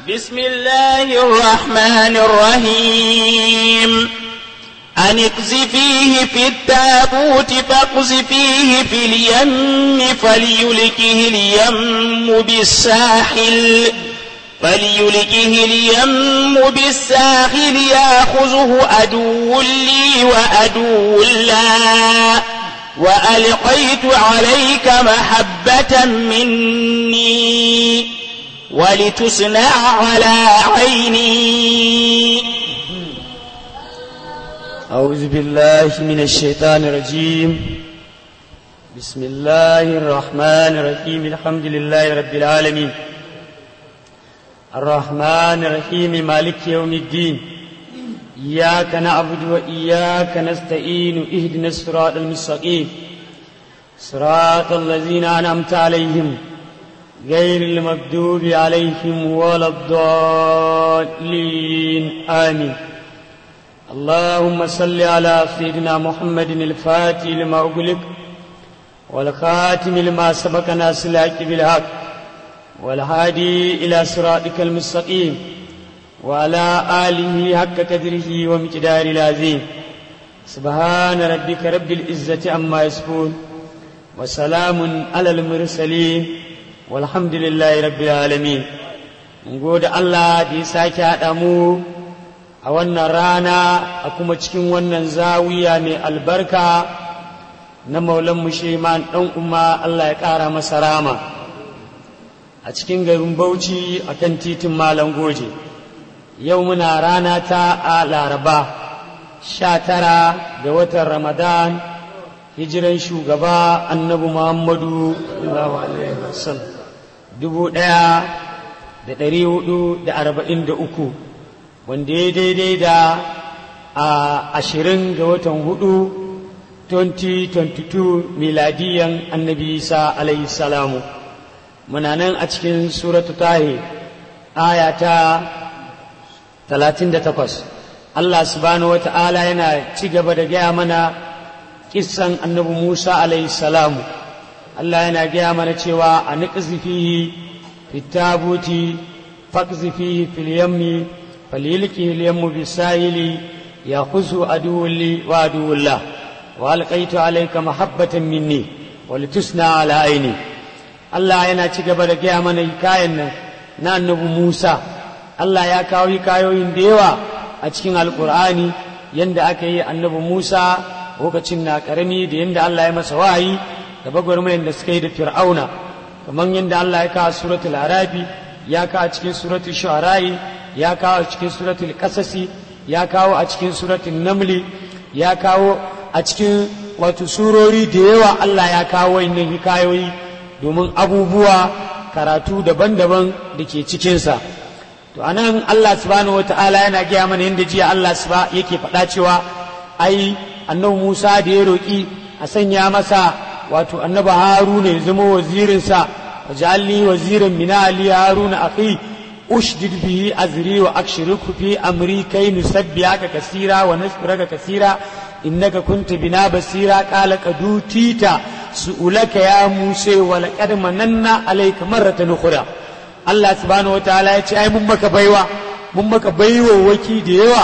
بسم الله الرحمن الرحيم أن اقذفيه في التابوت فاقذفيه في اليم فليلكه اليم بالساحل فليلكه اليم بالساحل ياخذه عدو لي وعدو له وألقيت عليك محبة مني ولتصنع على عيني أعوذ بالله من الشيطان الرجيم بسم الله الرحمن الرحيم الحمد لله رب العالمين الرحمن الرحيم مالك يوم الدين إياك نعبد وإياك نستعين اهدنا الصراط المستقيم صراط الذين أنعمت عليهم غير المكذوب عليهم ولا الضالين آمين اللهم صل على سيدنا محمد الفاتح لما أغلق والخاتم لما سبق ناس الحق بالحق والهادي إلى صراطك المستقيم وعلى آله حق قدره ومقدار العظيم سبحان ربك رب العزة عما يصفون وسلام على المرسلين والحمد لله رب العالمين نقول الله دي ساكي أدمو a wannan rana a kuma cikin wannan zawiya mai albarka na maulan musheman ɗan umma Allah ya ƙara masa rama a cikin garin bauchi a kan titin malam goje yau muna rana ta a laraba sha tara ga watan ramadan hijiran shugaba annabi muhammadu dubu ɗaya da ɗari hudu da arba'in da uku wanda ya daidai da a ashirin ga watan hudu 2022 miladiyan annabi isa alayhi salamu muna nan a cikin suratu tahi aya ta 38 Allah subhanahu wata'ala yana ci gaba da gaya mana kissan annabi Musa alayhi salamu Allah yana gaya mana cewa a niƙzifihi fitabuti fakzifihi fil yammi فليلكه اليم بالسائل يأخذه عدو لي وعدو الله وألقيت عليك محبة مني ولتسنى على عيني Allah yana ci gaba da gaya mana hikayen nan na annabi Musa Allah ya kawo hikayoyin da yawa a cikin alkur'ani yanda aka yi annabi Musa lokacin na karami da yanda Allah ya masa wahayi da bagwarmayan da suka yi da Fir'auna kamar yanda Allah ya kawo suratul Arabi ya kawo cikin suratul Shu'ara'i ya kawo a cikin suratul kasasi ya kawo a cikin suratul namli ya kawo a cikin wato surori da yawa Allah ya kawo wannan hikayoyi domin abubuwa karatu daban-daban da ke cikinsa to anan Allah subhanahu wata'ala yana gaya mana yadda jiya Allah suba yake faɗa cewa ai annabi Musa da ya roƙi a sanya masa wato annabi Haruna ya zama wazirinsa wajalli wazirin min ali Haruna akhi أشدد به أزري وأكشرك في أمري كي نسبحك كثيرا ونذكرك كثيرا إنك كنت بنا بصيرا قال قد أوتيت سؤلك يا موسى ولقد مننا عليك مرة أخرى الله سبحانه وتعالى يتي أي ممك بيوا ممك بيوا وكي ديوا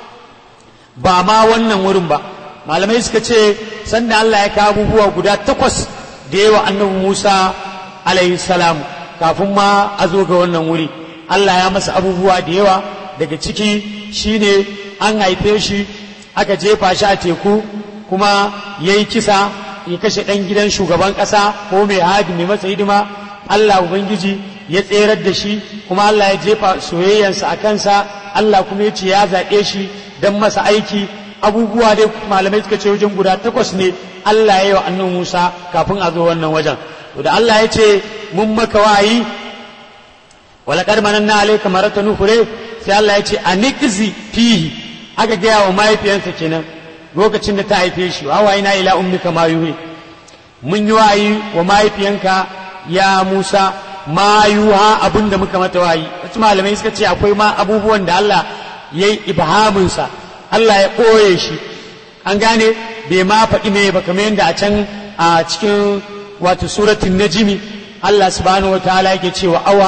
ba ma wannan wurin ba malamai suka ce sanda Allah ya kawo abubuwa guda takwas da yawa annabi Musa alaihi salam kafin ma a zo ga wannan wuri Allah ya masa abubuwa da yawa daga ciki shine an haife shi aka jefa shi a teku kuma ya yi kisa ya kashe ɗan gidan shugaban ƙasa ko mai hadi mai masa hidima Allah Ubangiji ya tserar da shi kuma Allah ya jefa soyayyansa a kansa Allah kuma ya ce ya zaɓe shi don masa aiki abubuwa dai malamai suka ce wajen guda takwas ne Allah ya yi wa annan Musa kafin a zo wannan wajen to da Allah ya ce mun maka wayi walaƙar mananna alaika marata nuhure sai Allah ya ce a nikizi fihi aka gaya wa mahaifiyansa kenan lokacin da ta haife shi wa na ila ummika ma yuhi mun yi wayi wa mahaifiyanka ya Musa ma yuha abin da muka mata wayi wasu malamai suka ce akwai ma abubuwan da Allah ya yi ibhaminsa Allah ya ɓoye shi an gane bai ma faɗi me ba kamar yadda a can a cikin wato suratul najimi Allah subhanahu wa ta'ala yake cewa awa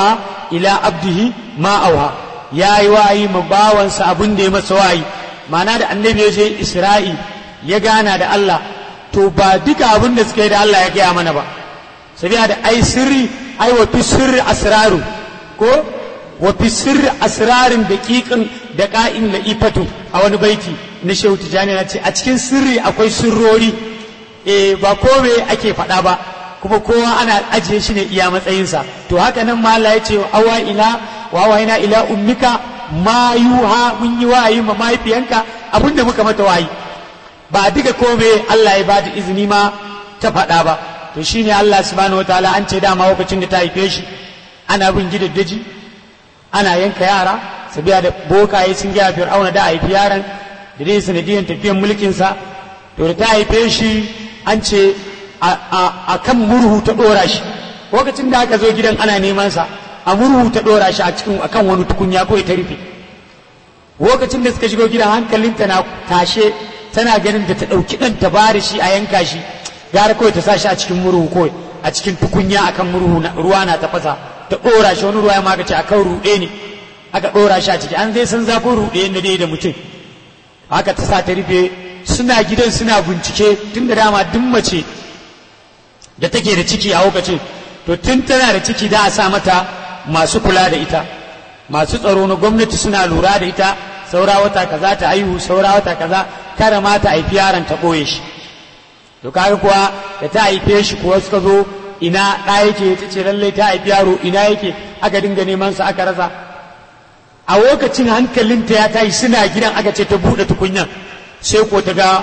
ila abdihi ma auha ya yi wayi ma bawansa abin da ya masa wayi ma'ana da annabi ya je isra'i ya gana da Allah to ba duka abin da suka yi da Allah ya gaya mana ba sabiya da ai sirri ai wa fi sirri asraru ko wa fi sirri asrarin daqiqin da qa'in la'ifatu a wani baiti na shehu tijani na ce a cikin sirri akwai sirrori eh ba kome ake faɗa ba kuma kowa ana ajiye shi ne iya matsayinsa to haka nan ma Allah ya ce awa ila wa wayna ila ummika ma yuha mun yi wayi ma mahaifiyanka abinda muka mata wayi ba duka kome Allah ya bada izini ma ta faɗa ba to shine Allah subhanahu wataala an ce dama lokacin da ta haife shi ana bin gidaddaji ana yanka yara sabiya da bokaye sun gaya fir'auna da haifi yaran da dai sanadiyan tafiyan mulkinsa to da ta haife shi an ce a kan murhu ta ɗora shi lokacin da aka zo gidan ana neman sa a murhu ta ɗora shi a cikin akan wani tukunya ko ta rufe lokacin da suka shigo gidan hankalinta na tashe tana ganin da ta ɗauki ɗan ta bari shi a yanka shi gara kawai ta sa shi a cikin murhu kawai a cikin tukunya akan murhu ruwa na tafasa ta ɗora shi wani ruwa ya magace akan ruɗe ne aka ɗora shi a ciki an zai san zafin ruɗe da dai da mutum haka ta sa ta rufe suna gidan suna bincike tun da dama duk mace da take da ciki a lokacin to tun tana da ciki da a sa mata masu kula da ita masu tsaro na gwamnati suna lura da ita saura wata kaza ta haihu saura wata kaza kare ma ta haifi yaron ta ɓoye shi to kaga kuwa da ta haife shi kuwa suka zo ina ɗa yake ta ce lallai ta haifi yaro ina yake aka dinga neman sa aka rasa a lokacin hankalinta ya tashi suna gidan aka ce ta buɗe tukunyan sai ko ta ga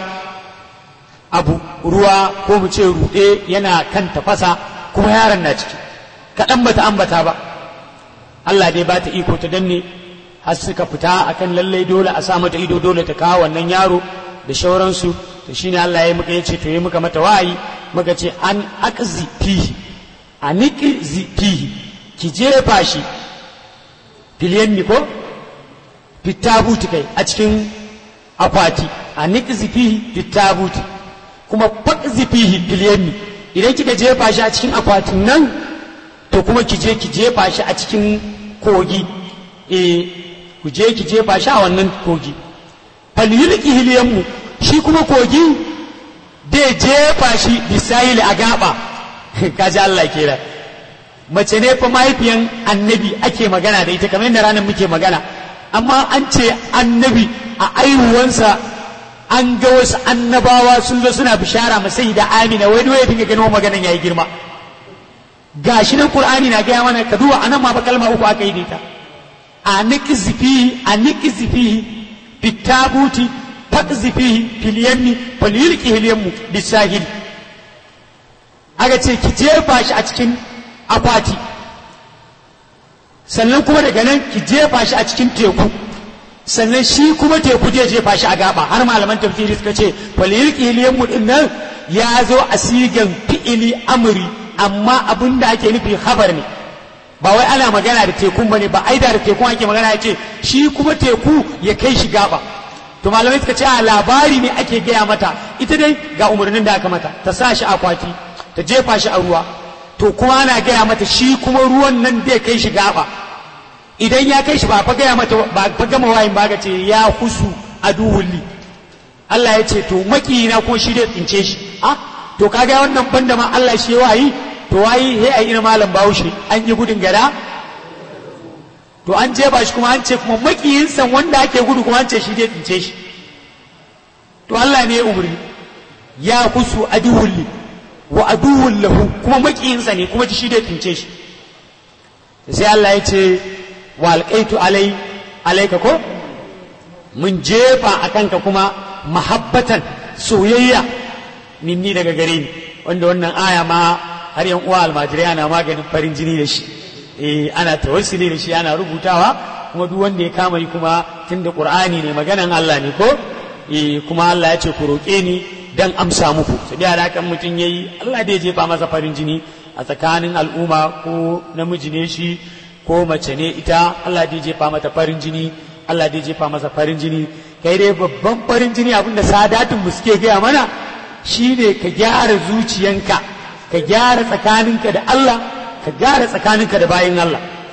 abu ruwa ko mu ce ruɗe yana kan tafasa kuma yaron na ciki kaɗan bata ambata ba Allah dai ba ta iko ta danne har suka fita akan lallai dole a sa mata ido dole ta kawo wannan yaro da shauransu to shine Allah ya muka yace to yi muka mata wayi muka ce an aqzi fihi aniqzi fihi ki jefa shi filiyan ko fitabuti kai a cikin akwati a niqzi fihi fitabuti kuma faqzi fihi filiyan idan kika jefa shi a cikin akwatin nan to kuma ki je ki jefa shi a cikin kogi eh ku je ki jefa shi a wannan kogi falyulki hiliyanmu shi kuma kogi dai jefa shi bisayil a gaba kaji Allah kera mace ne fa mahaifiyan annabi ake magana da ita kamar yadda ranar muke magana amma an ce annabi a aihuwansa an ga wasu annabawa sun zo suna bishara masai da amina wani wai dinga ganin maganan yayi girma gashi nan qur'ani na gaya mana ka duba anan ma ba kalma uku aka yi da ita a niqzi fihi a niqzi fihi bitabuti faqzi fihi fil yammi falyulqi hil yammu bisahil aka ce ki jefa shi a cikin akwati sannan kuma daga nan ki jefa shi a cikin teku sannan shi kuma teku zai jefa shi a gaba har malaman tafsiri suka ce falyulqi hil yammu din nan ya zo a sigan fi'ili amri amma abin da ake nufi habar ne ba wai ana magana da tekun bane ba aida da tekun ake magana ya ce shi kuma teku ya kai shi gaba to malamai suka ce a labari ne ake gaya mata ita dai ga umarnin da aka mata ta sa shi akwati ta jefa shi a ruwa to kuma ana gaya mata shi kuma ruwan nan zai kai shi gaba idan ya kai shi ba fa gaya mata ba fa gama wayin ba ga ce ya husu aduwulli Allah ya ce to makiyina kuma shi zai tsince shi ah to kaga wannan banda ma Allah shi wayi to wayi he ai ina malam Bahaushe an yi gudun gada to an je ba shi kuma an ce kuma makiyin san wanda ake gudu kuma an ce shi dai tsince shi to Allah ne ya umri ya kusu aduwulli wa aduwwul lahu kuma makiyin sa ne kuma shi dai tsince shi sai Allah ya ce wa alqaitu alai alaika ko mun jefa akan ka kuma mahabbatan soyayya minni daga gare ni wanda wannan aya ma har yan uwa almajirai ana maganin farin jini da shi eh ana tawassuli da shi ana rubutawa kuma duk wanda ya kama yi kuma tunda qur'ani ne maganan Allah ne ko eh kuma Allah ya ce ku roƙe ni dan amsa muku sai da kan mutum yayi Allah da ya jefa masa farin jini a tsakanin al'umma ko namiji ne shi ko mace ne ita Allah da ya jefa mata farin jini Allah da ya jefa masa farin jini kai dai babban farin jini abinda sadatin mu suke gaya mana shine ka gyara zuciyanka ka gyara tsakaninka da Allah ka gyara tsakaninka da bayin Allah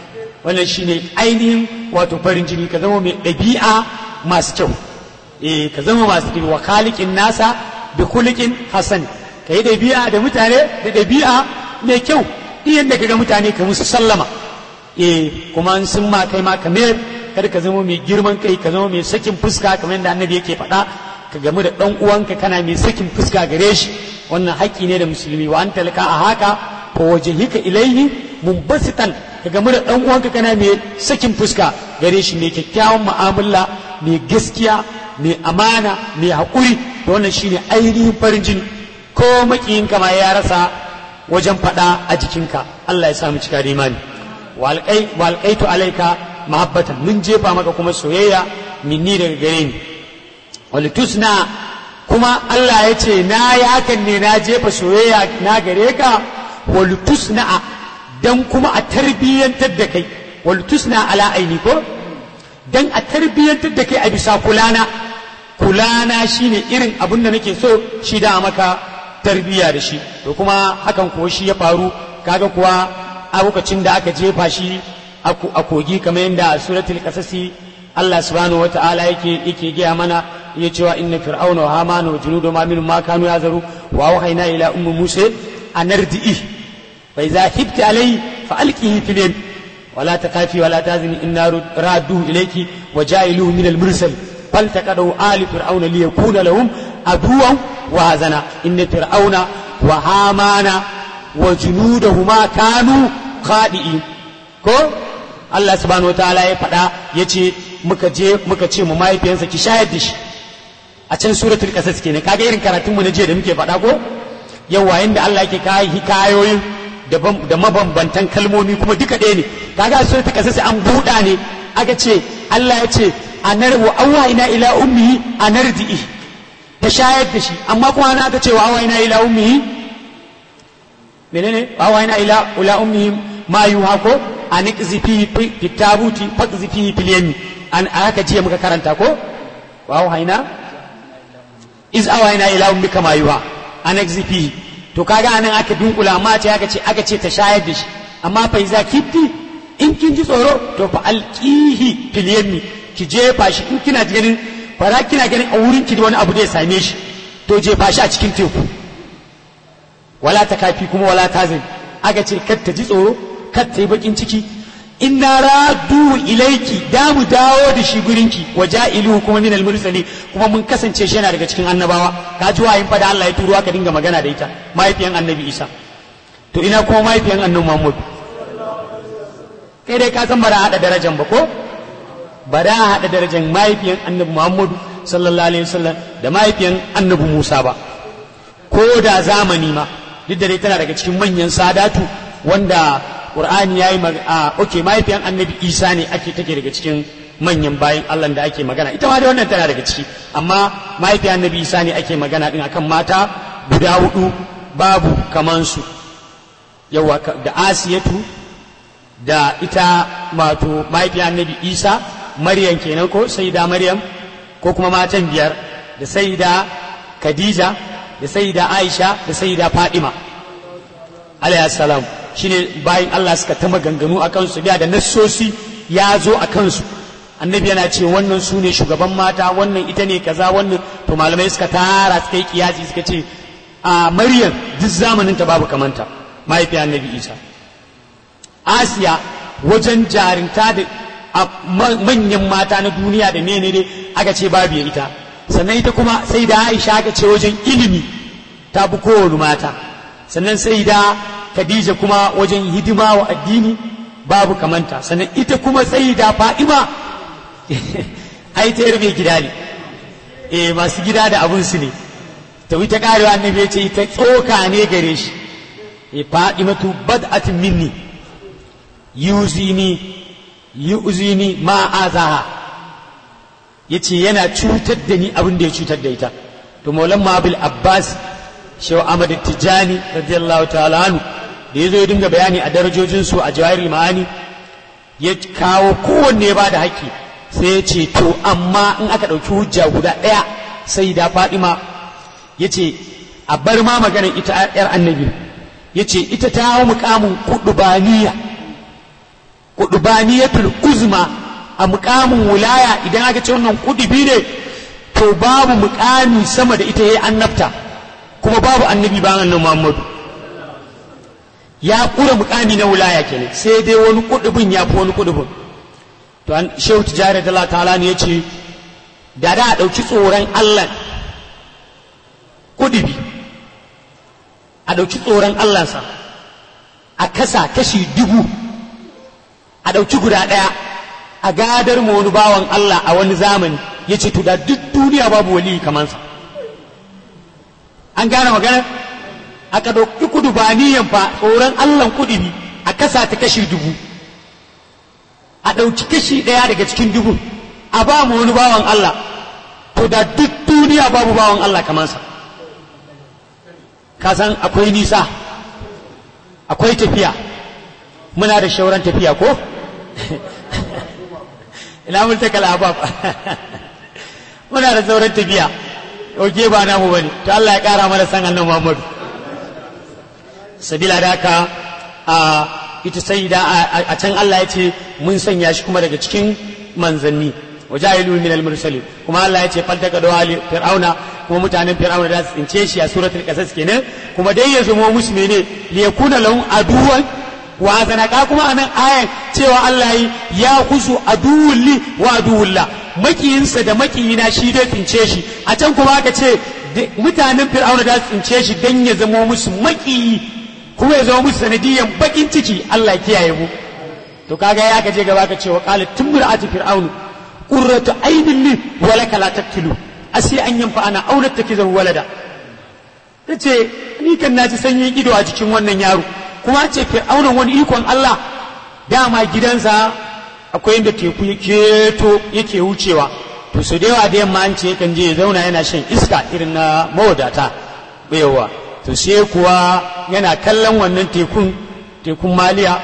wannan shine ainihin wato farin jini ka zama mai ɗabi'a masu kyau eh ka zama masu kyau wa khaliqin nasa bi khuliqin hasan ka yi ɗabi'a da mutane da ɗabi'a mai kyau duk yadda ka ga mutane ka musu sallama eh kuma in sun ma kai ma ka mayar kar ka zama mai girman kai ka zama mai sakin fuska kamar yadda annabi yake faɗa ka gamu da ɗan uwanka kana mai sakin fuska gare shi wannan haƙƙi ne da musulmi wa an talaka a haka ko wajhika ilaihi munbasitan ka gamu da ɗan uwanka kana mai sakin fuska gare shi mai kyakkyawan mu'amala mai gaskiya mai amana mai haƙuri da wannan shine ainihin farin jini ko makiyinka ma ya rasa wajen faɗa a jikinka Allah ya samu cika da imani walƙaitu alaika mahabbatan mun jefa maka kuma soyayya minni daga gare ni walitusna kuma Allah ya ce na yi hakan ne na jefa soyayya na gare ka walitusna dan kuma a tarbiyyantar da kai walitusna ala aini ko dan a tarbiyyantar da kai a bisa kulana kulana shine irin abin da nake so shi da maka tarbiyya da shi to kuma hakan kuwa shi ya faru kaga kuwa a lokacin da aka jefa shi a kogi kamar yadda a suratul qasasi Allah subhanahu wa ta'ala yake yake gaya mana ya cewa inna fir'auna wa hamana wa junudu ma min ma kanu yazaru wa wahayna ila ummi musa anardi'i fa idza hibti alayhi fa alqihi fil yam ولا تخافي ولا تحزني إنا رادوه إليك وجائلوه من المرسل فالتقطه آل فرعون ليكون لهم عدوا وهزنا إن فرعون وهامان وجنودهما كانوا خادئين ko Allah subhanahu wataala ya faɗa ya ce muka je muka ce mu mahaifiyansa ki shayar da shi a can suratul qasas kenan kaga irin karatunmu na jiya da muke faɗa ko yawa inda Allah yake kai hikayoyin da mabambantan kalmomi kuma duka ɗaya ne kaga a suratul qasas an buɗa ne aka ce Allah ya ce anar wa awhayna ila ummihi anardi'i ta shayar da shi amma kuma ana aka ce wa awhayna ila ummihi menene wa awhayna ila ila ummihi ma yuha ko an iqzifi fi tabuti faqzifi fil yami an aka jiya muka karanta ko wa awhayna iz awhayna ila ummika ma yuha an iqzifi to kaga anan aka dunkula amma ce aka ce aka ce ta shayar da shi amma fa iza kifti in kin ji tsoro to fa alqihi fil yami ki jefa shi in kina ganin fara kina ganin a wurin ki wani abu da ya same shi to jefa shi a cikin teku wala ta kafi kuma wala ta zai aka ce kar ta ji tsoro kar ta yi bakin ciki inna radu ilaiki da mu dawo da shi gurinki wa ja'iluhu kuma min al-mursali kuma mun kasance shi yana daga cikin annabawa ka ji wayin fa da Allah ya turo aka dinga magana da ita mahaifiyan annabi Isa to ina kuma mahaifiyan annabi Muhammad kai dai ka san ba da hada darajan ba ko ba da hada darajan mahaifiyan annabi Muhammad sallallahu alaihi wasallam da mahaifiyan annabi Musa ba ko da zamani ma duk da dai tana daga cikin manyan sadatu wanda Qur'ani yayi a okay mahaifiyan Annabi Isa ne ake take daga cikin manyan bayan Allah da ake magana ita ma dai wannan tana daga ciki amma mahaifiyan Annabi Isa ne ake magana din akan mata guda hudu babu kaman su yawa da Asiyatu da ita wato mahaifiyan Annabi Isa Maryam kenan ko Sayyida Maryam ko kuma matan biyar da Sayyida Khadija da Sayyida Aisha da Sayyida Fatima alayhi salam shine bayan Allah suka ta maganganu a kansu biya da nassosi ya zo a kansu annabi yana ce wannan su ne shugaban mata wannan ita ne kaza wannan to malamai suka tara suka yi kiyasi suka ce a maryam duk zamanin ta babu kamanta mahaifiya annabi isa asiya wajen jarinta da manyan mata na duniya da ne dai aka ce babu ya ita sannan ita kuma sai da aisha aka ce wajen ilimi ta bi kowane mata sannan sai da Khadija kuma wajen hidima wa addini babu kamanta sannan ita kuma sai da Fa'ima ai ta yarbe gida ne eh masu gida da abun su ne ta wuta karewa annabi ya ce ita tsoka ne gare shi eh Fa'imatu bad'atin minni yuzini yuzini ma azaha yace yana cutar da ni abin da ya cutar da ita to maulan mabil abbas shehu ahmad tijani radiyallahu ta'ala anhu da ya zo ya dinga bayani a darajojinsu a jawahir ma'ani ya kawo kowanne ba da haƙƙi sai ya ce to amma in aka ɗauki hujja guda ɗaya sai da fadima ya ce a bar ma maganar ita yar annabi ya ce ita ta hau mukamin kudubaniya kudubaniyatul uzma a mukamin wulaya idan aka ce wannan kudubi ne to babu mukami sama da ita yayi annabta kuma babu annabi ba annabi Muhammadu ya kura mukami na wulaya kenan sai dai wani kudubin ya fi wani kudubin to an shehu tijari da Allah ta'ala ne yace da da a dauki tsoron Allah kudubi a dauki tsoron Allah sa a kasa kashi dubu a dauki guda daya a gadar mu wani bawan Allah a wani zamani yace to da duk duniya babu wali kamar sa an gane magana aka ɗauki kudu ba niyan fa tsoron Allah kudubi a kasa ta kashi dubu a ɗauki kashi ɗaya daga cikin dubu a ba mu wani bawan Allah to da duk duniya babu bawan Allah kamar sa ka san akwai nisa akwai tafiya muna da shauran tafiya ko ina mun ta kalabab muna da sauran tafiya oke ba namu bane to Allah ya kara mana san annabi Muhammad sabila da haka a ita sai da a can Allah ya ce mun sanya shi kuma daga cikin manzanni wajahilu min al-mursalin kuma Allah ya ce faltaka da wali fir'auna kuma mutanen fir'auna da su tsince shi a suratul qasas kenan kuma dai ya zama musu mene li yakuna lahum aduwan wa zanaka kuma anan ayan cewa Allah yi ya kusu aduwul li wa aduwullah makiyinsa da makiyina shi dai tsince shi a can kuma aka ce mutanen fir'auna da su tsince shi dan ya zama musu makiyi kuma ya zama musu sanadiyan bakin ciki Allah kiyaye mu to kaga ya ka je gaba ka ce wa qalat tumra'atu fir'aunu qurratu aynin li wa laka la taqtulu asi an yanfa ana auna takizahu walada tace ni kan naji sanyin ido a cikin wannan yaro kuma ce fir'auna wani ikon Allah dama gidansa akwai inda teku ya keto yake wucewa to su da yawa da yamma an ce yakan je ya zauna yana shan iska irin na mawadata bayawa to sai kuwa yana kallon wannan tekun tekun maliya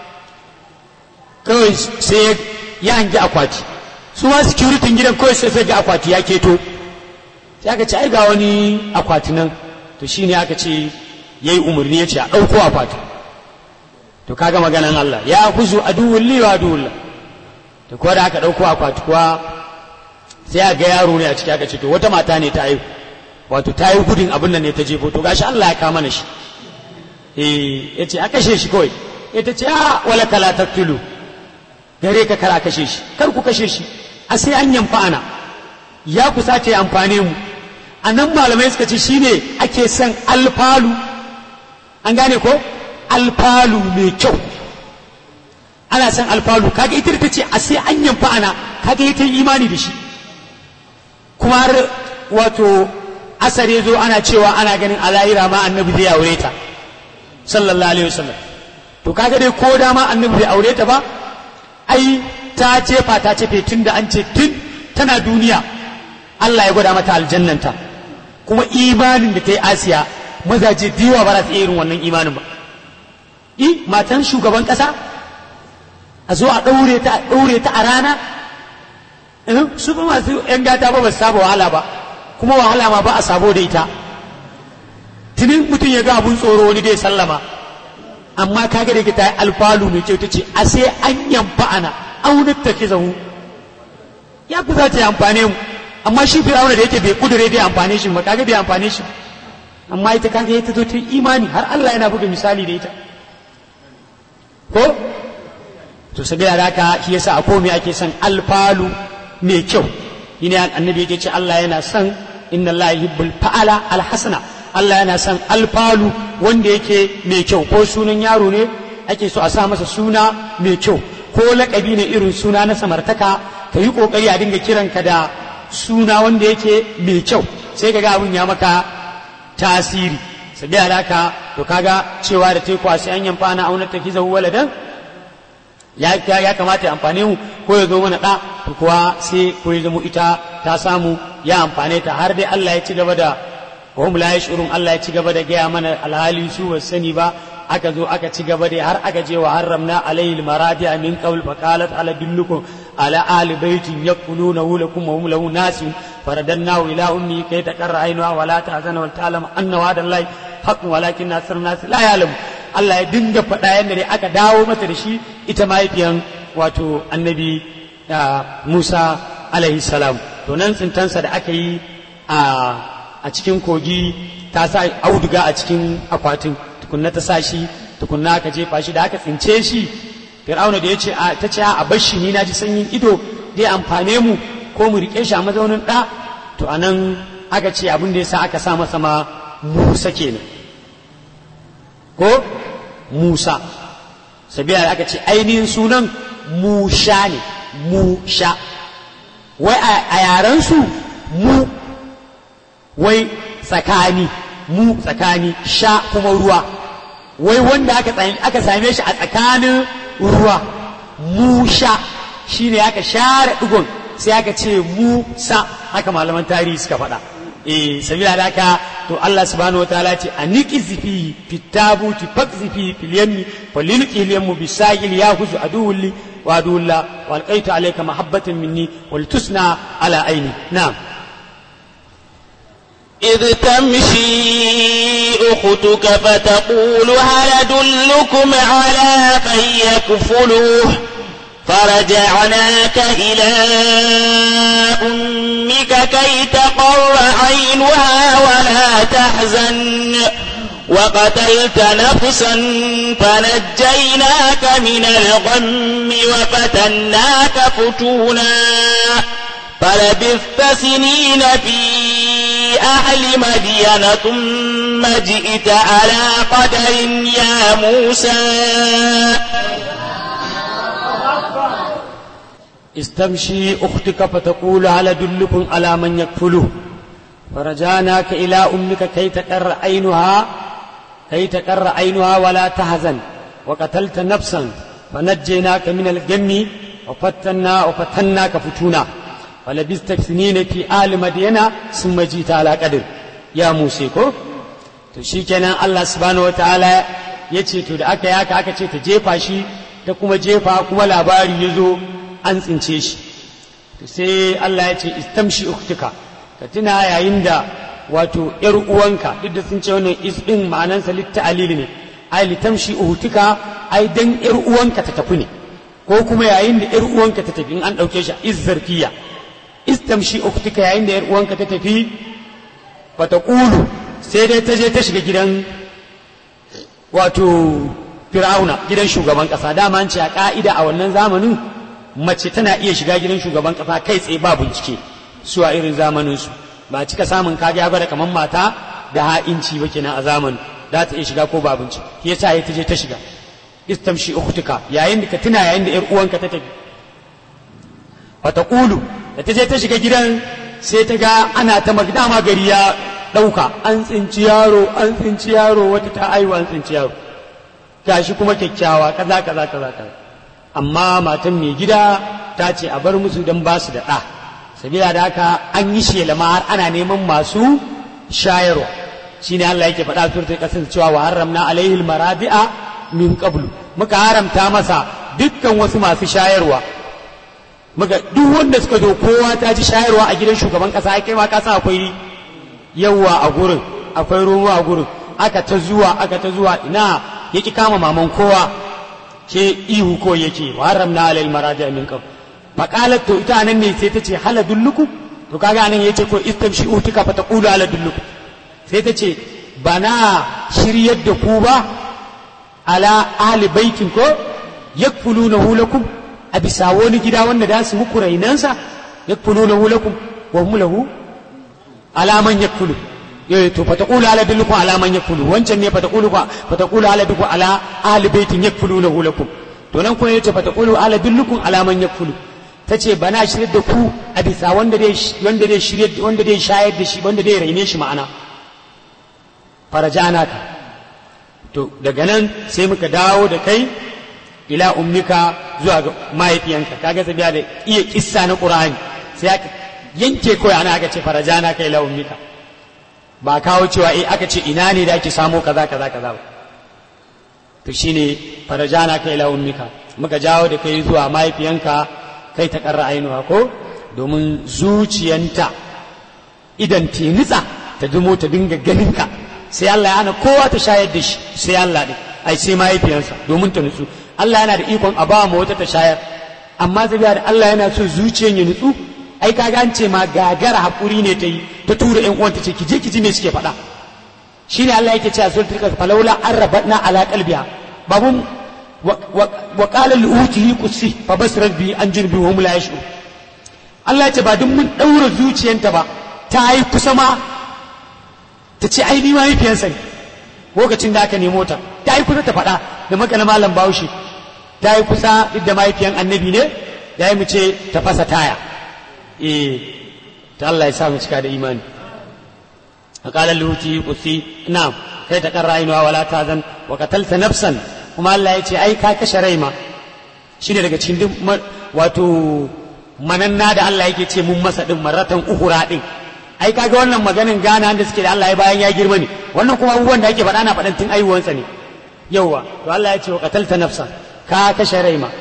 kawai sai ya hangi akwati su ma security gidan kawai sai sai ga akwati ya keto sai aka ce ai ga wani akwati nan to shine aka ce yayi umarni ya ce a ɗauko akwati to kaga maganan Allah ya kuzu aduwwul li wa aduwwul to ko da aka ɗauko akwati kuwa sai a ga yaro ne a ciki aka ce to wata mata ne ta haihu wato ta yi gudun abin nan ne ta jefo to gashi Allah ya kama na shi eh yace a kashe shi kawai ita ce a wala kala taqtulu gare ka kara kashe shi kar ku kashe shi a sai an yamfa ana ya kusa ce amfane mu a nan malamai suka ce shine ake son alfalu an gane ko alfalu mai kyau ana son alfalu kaga ita ta ce a sai an yamfa ana kaga ita imani da shi kuma har wato asar ya zo ana cewa ana ganin ala'ira ma annabi zai aure ta sallallahu alaihi wasallam to kaga dai ko dama annabi bai aure ta ba ai ta cefa ta cefe tun da an ce tun tana duniya Allah ya gwada mata aljannanta kuma imanin da ta yi asiya mazaje diwa ba za su iya irin wannan imanin ba i matan shugaban kasa a zo a ɗaure ta a ɗaure ta a rana su ba masu yan gata ba ba su saba wahala ba kuma wahala ma ba a sabo da ita tunin mutum ya ga abun tsoro wani dai sallama amma kaga da ta yi alfalu mai kyau ta ce a sai an yamfa ana aunar ta ki zahu ya fi za ta yi amfane mu amma shi fir'auna da yake bai kudure bai amfane shi ba kaga bai amfane shi amma ita kaga ta zo ta imani har Allah yana buga misali da ita ko to sabiya da haka shi yasa a komai ake son alfalu mai kyau shine annabi yake ce Allah yana son inna Allah yuhibbul fa'ala alhasana Allah yana son alfalu wanda yake mai kyau ko sunan yaro ne ake so a sa masa suna mai kyau ko laƙabi ne irin suna na samartaka ka yi ƙoƙari a dinga kiranka da suna wanda yake mai kyau sai ka ga abin ya maka tasiri sabi alaka to kaga cewa da teku a sai an yamfa na aunar ta kizahu waladan ya ya kamata ya amfane mu ko ya zo mana da to kuwa sai ko ya zama ita ta samu ya amfane ta har dai Allah ya ci gaba da wahum la yashurun Allah ya ci gaba da gaya mana alhali su ba sani ba aka zo aka ci gaba da har aka je wa harramna alayhi almaradi min qawl fa qalat ala dillukum ala ali baitin yakuluna lakum wa hum lahu nasun faradannahu ila ummi kay taqarra aynuha wa la tahzana wa ta'lam anna wa'da allahi haqqun walakin nasr nas la ya'lam Allah ya dinga faɗa yadda dai aka dawo mata da shi ita mahaifiyan wato annabi Musa alaihi salam to nan tsintansa da aka yi a cikin kogi ta sa auduga a cikin akwatin tukunna ta sa shi tukunna aka jefa shi da aka tsince shi fir'auna da ya ce ta ce a bar shi ni na ji sanyin ido zai amfane mu ko mu rike shi a mazaunin ɗa to anan aka ce abin da ya sa aka sa masa ma musa kenan ko musa sabila da aka ce ainihin sunan musha ne musha wai a yaren su mu wai tsakani mu tsakani sha kuma ruwa wai wanda aka same shi a tsakanin ruwa musha shine aka share digon sai aka ce musa haka malaman tarihi suka faɗa eh sabila da haka to Allah subhanahu wa ta'ala ce aniqizi fi fitabuti faqzi fi fil yammi falilqi al yammu bisahil yahuzu aduwli wa aduwla wa alqaitu alayka mahabbatan minni wal tusna ala aini na'am إذ تمشي أختك فتقول هل أدلكم على من يكفلوه فرجعناك إلى أمك كي تقر عينها ولا تحزن وقتلت نفسا فنجيناك من الغم وفتناك فتونا فلبثت سنين في أهل مدين ثم جئت على قدر يا موسى استمشي أختك فتقول هل أدلكم على من يكفله فرجعناك إلى أمك كي تقر عينها كي تقر عينها ولا تحزن وقتلت نفسا فنجيناك من الجم وفتنا وفتناك فتونا ولبست سنين في آل مدينة ثم جيت على قدر يا موسى كو to shikenan Allah subhanahu wataala ya ce to da aka yaka aka ce ta jefa shi ta kuma jefa kuma labari ya zo an tsince shi to sai Allah ya ce istamshi uktuka ka tuna yayin da wato ‘yar uwanka duk da sun ce wannan is ɗin ma'anansa litta'alil ne ai litamshi uhutuka ai dan ‘yar uwanka ta tafi ne ko kuma yayin da ‘yar uwanka ta tafi in an ɗauke shi is zarfiya istamshi ukhtika yayin da ‘yar uwanka ta tafi bata ƙulu sai dai ta je ta shiga gidan wato fir'auna gidan shugaban ƙasa dama an ce a ƙa'ida a wannan zamanin mace tana iya shiga gidan shugaban ƙasa kai tsaye ba bincike su a irin zamaninsu ba cika samun kage ya gwada kamar mata da ha'inci ba kenan a zamanin za ta iya shiga ko ba bincike shi yasa ya ta je ta shiga istamshi ukhtuka yayin da ka tuna yayin da ‘yar uwanka ta tafi wata ƙulu da ta je ta shiga gidan sai ta ga ana ta magdama gari ya ɗauka an tsinci yaro an tsinci yaro wata ta aiwa an tsinci yaro gashi kuma kyakkyawa kaza kaza kaza kaza amma matan mai gida ta ce a bar musu don ba su da ɗa sabila da haka an yi shelama har ana neman masu shayarwa shine Allah yake faɗa suratul qasas cewa wa haramna alaihi maradi'a min qablu muka haramta masa dukkan wasu masu shayarwa muka duk wanda suka zo kowa ta ji shayarwa a gidan shugaban kasa ai kai ma ka san akwai yawa a gurin akwai ruwa a gurin aka ta zuwa aka ta zuwa ina yaki kama maman kowa ke ihu ko yake wa haramna alal maradi min qab faqalat to ita nan ne sai ta ce hala dulluku to kaga anan yace ko istamshi utika fa taqulu ala dulluku sai ta ce bana shiryar da ku ba ala ahli baitin ko yakfulunahu lakum a bisa wani gida wanda da su muku rainansa yakfulunahu lakum wa hum lahu alaman yakfulu eh to fa taqulu ala dillukum ala man yakfulu wancan ne fa taqulu fa taqulu ala dillukum ala ahli baitin yakfulunahu lakum to nan kuma yace fa taqulu ala dillukum ala man yakfulu tace bana shirye da ku a bisa wanda dai wanda dai shirye wanda dai shayar da shi wanda dai raine shi ma'ana farajana ka to daga nan sai muka dawo da kai ila ummika zuwa ga mahaifiyanka kaga sabiya da iya kissa na qur'ani sai aka yanke kawai ana aka ce farajana kai ila ummika ba kawo cewa eh aka ce ina ne da ake samo kaza kaza kaza ba to shine farajana kai ila ummika muka jawo da kai zuwa mahaifiyanka kai ta karra ainuwa ko domin zuciyanta idan te nitsa ta dumo ta dinga ganin ka sai Allah ya hana kowa ta shayar da shi sai Allah ɗin ai sai mahaifiyarsa domin ta nutsu Allah yana da ikon a ba ma wata ta shayar amma zabiya da Allah yana so zuciyar ya nutsu ai kaga an ce ma gagara hakuri ne ta yi ta tura ƴan uwanta ce ki je ki ji me suke faɗa shine Allah yake cewa suratul kafir falawla arrabatna ala qalbiha babun wa qala li utihi qussi fa basrat bi an junbi hum la yashur Allah ya ce ba duk mun daura zuciyanta ba ta yi kusa ma ta ce ai ni mahaifiyarsa ne lokacin da aka nemo ta ta yi kusa ta faɗa da makana malam bahaushe ta yi kusa duk da mahaifiyan annabi ne da yi mu ce ta fasa taya eh ta Allah ya sa mu cika da imani فقال اللوتي قصي نعم كي تقر عينها ولا تاذن وقتلت نفسا kuma Allah ya ce ai ka kashe rai ma shine daga cikin duk wato mananna da Allah yake ce mun masa din maratan uhura din ai kaga wannan maganin gana da suke da Allah ya bayan ya girma ne wannan kuma abubuwan da ake faɗa na faɗan tun aiwuwansa ne yauwa to Allah ya ce wa qatalta nafsan ka kashe rai ma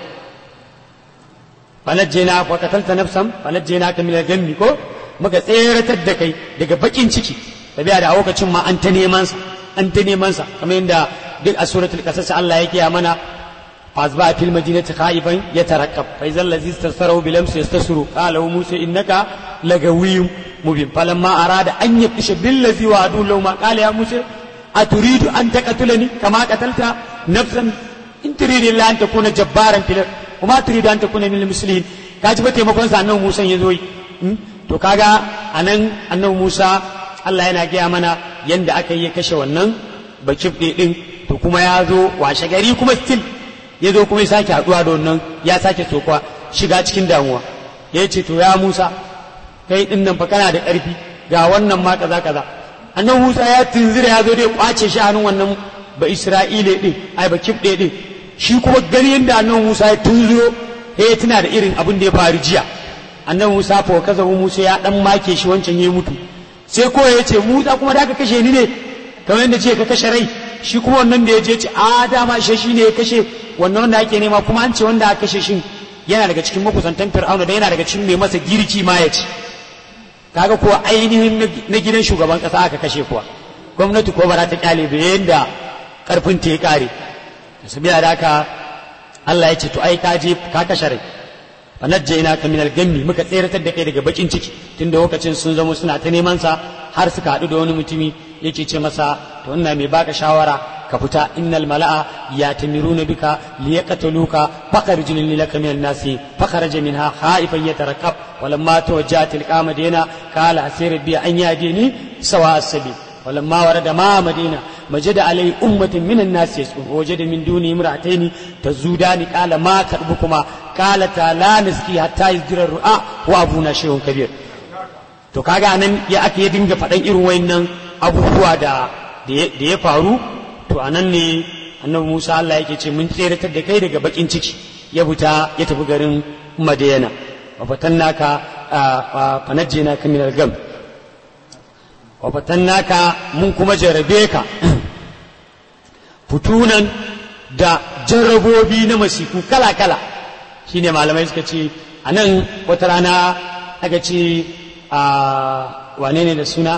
falajjena wa qatalta nafsan falajjena ka min al-gammi ko muka tseratar da kai daga bakin ciki tabiya da a lokacin ma an ta neman sa an ta neman sa kamar yadda duk a suratul qasas Allah yake ya mana فأصبح في المدينة خائفا يترقب فإذا الذي استرسله بلمس يستسر قال له موسى إنك لغوي مبين فلما أراد أن يبطش بالذي وعدوا له ما قال يا موسى أتريد أن تقتلني كما قتلت نفسا إن تريد إلا أن تكون جبارا في الأرض وما تريد أن تكون من المسلمين kaji ba taimakon sa annabi Musa ya zo yi to kaga anan annabi Musa Allah yana gaya mana yanda aka yi kashe wannan bakif din to kuma ya zo washe gari kuma still ya zo kuma ya sake haɗuwa da wannan ya sake sokwa shiga cikin damuwa ya ce to ya Musa kai din nan fa kana da ƙarfi ga wannan ma kaza kaza annan Musa ya tunzira ya zo dai kwace shi hannun wannan ba Isra'ile din ai ba kibde din shi kuma gani yadda annan Musa ya tunziro ya tuna da irin abin da ya faru jiya annan Musa fa kaza Musa ya dan make shi wancan ya mutu sai ko ya ce Musa kuma da ka kashe ni ne kamar yadda ce ka kashe rai shi kuma wannan da ya je ce a dama shi shi ne ya kashe wannan wanda ake nema kuma an ce wanda aka kashe shi yana daga cikin makusantan fir'auna da yana daga cikin mai masa girki ma ya ci kaga kuwa ainihin na gidan shugaban kasa aka kashe kuwa gwamnati ko ba za ta kyale ba yanda karfin ta ya kare sabiya da haka Allah ya ce to ai ka je ka kashe rai fa najjayna ka min al-gammi muka tseratar da kai daga bakin ciki tunda lokacin sun zama suna ta neman sa har suka haɗu da wani mutumi yake ce masa to ina mai baka shawara ka fita innal mala'a yatamiruna bika liyaqtuluka fakharij laka min an-nasi fakharaja minha khaifan yatarakkab walamma tawajjaha tilqa madina qala asir bi an yadini sawa as-sabil ولما ورد ما مدينة مجد عليه أمة من الناس يسكن ووجد من دونه امرأتين تزودان قال ما كربكما قالتا لا نسقي حتى يصدر الرعاء وأبونا شيء كبير to kaga anan ya ake ya dinga faɗan irin wayannan abubuwa da da ya faru to anan ne annabi Musa Allah yake ce mun tseratar da kai daga bakin ciki ya fita ya tafi garin Madina wa fatannaka fa najjina ka min al-gam wa fatannaka mun kuma jarabe ka futunan da jarrabobi na masifu kala kala shine malamai suka ce anan wata rana aka ce a wane ne da suna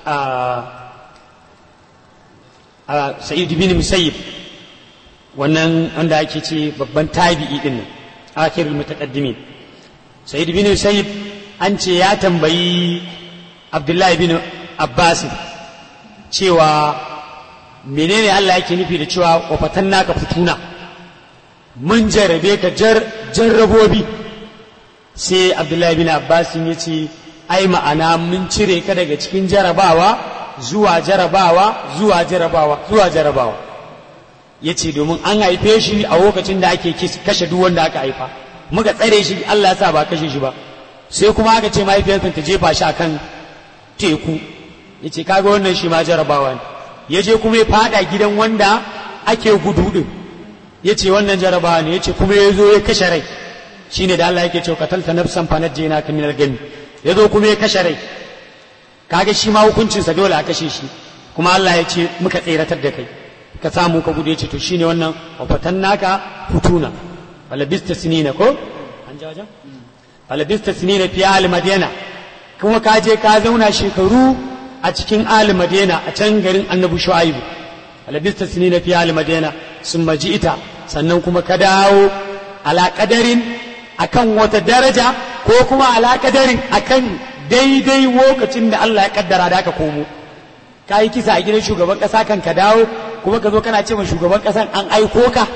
a sa'id bin musayyib wannan wanda ake ce babban tabi'i din nan akhirul mutaqaddimin sa'id bin musayyib an ce ya tambayi abdullahi bin abbas cewa menene Allah yake nufi da cewa wafatan naka fituna mun jarabe ka jarrabobi sai abdullahi bin abbas ya ce ai ma'ana mun cire ka daga cikin jarabawa zuwa jarabawa zuwa jarabawa zuwa jarabawa ya ce domin an haife shi a lokacin da ake kashe duk wanda aka haifa muka tsare shi Allah ya sa ba kashe shi ba sai kuma aka ce mahaifiyarsa ta jefa shi akan teku ya ce kaga wannan shi ma jarabawa ne ya je kuma ya fada gidan wanda ake gudu din ya ce wannan jarabawa ne ya ce kuma ya zo ya kashe rai shine da Allah yake cewa katalta nafsan fanajjina ka minal gami ya zo kuma ya kashe rai kaga shi ma hukuncinsa dole a kashe shi kuma Allah ya ce muka tseratar da kai ka samu ka gudu ya ce to shine wannan wafatan naka hutuna falabista sinina ko an ji wajen falabista sinina fi ahli madina kuma ka je ka zauna shekaru a cikin ahli madina a can garin annabi shu'aibu falabista sinina fi ahli madina sun maji ita sannan kuma ka dawo alaƙadarin akan wata daraja ko kuma alaƙadarin akan daidai lokacin da Allah ya kaddara da aka komo ka yi kisa a gidan shugaban ƙasa kan ka dawo kuma ka zo kana ce ma shugaban ƙasan an aiko ka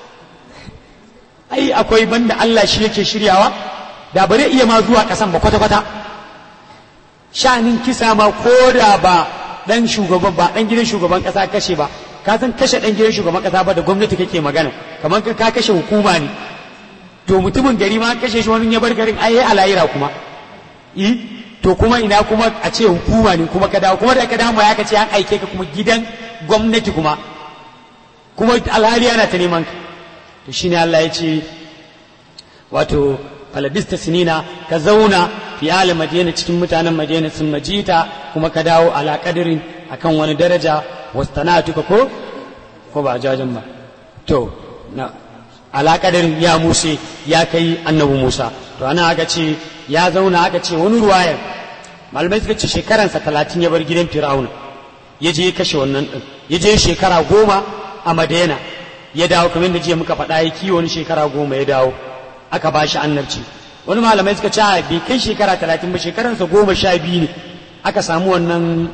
ai akwai banda Allah shi yake shiryawa da bare iya ma zuwa ƙasan ba kwata-kwata sha'anin kisa ma ko da ba dan shugaban ba dan gidan shugaban ƙasa kashe ba ka san kashe dan gidan shugaban ƙasa ba da gwamnati kake magana kamar ka kashe hukuma ne to mutumin gari ma kashe shi wani ya bar garin ai a layira kuma yi to kuma ina kuma a ce hukuma ne kuma ka dawo kuma da ka dawo ya ka ce an aike ka kuma gidan gwamnati kuma kuma alhali yana ta neman ka to shine Allah ya ce wato falabista sinina ka zauna fi ali madina cikin mutanen madina sun majita kuma ka dawo ala kadirin akan wani daraja wastanatuka ko ko ba jajan ba to na ala kadirin ya muse ya kai annabi Musa to ana aka ce ya zauna aka ce wani ruwayar malamai suka ce shekaransa talatin ya bar gidan Fir'auna ya je ya kashe wannan din ya je shekara goma a Madina ya dawo kamar da jiya muka faɗa ya kiwo wani shekara goma ya dawo aka ba shi annabci wani malamai suka ce bai kai shekara talatin ba shekaransa goma sha biyu ne aka samu wannan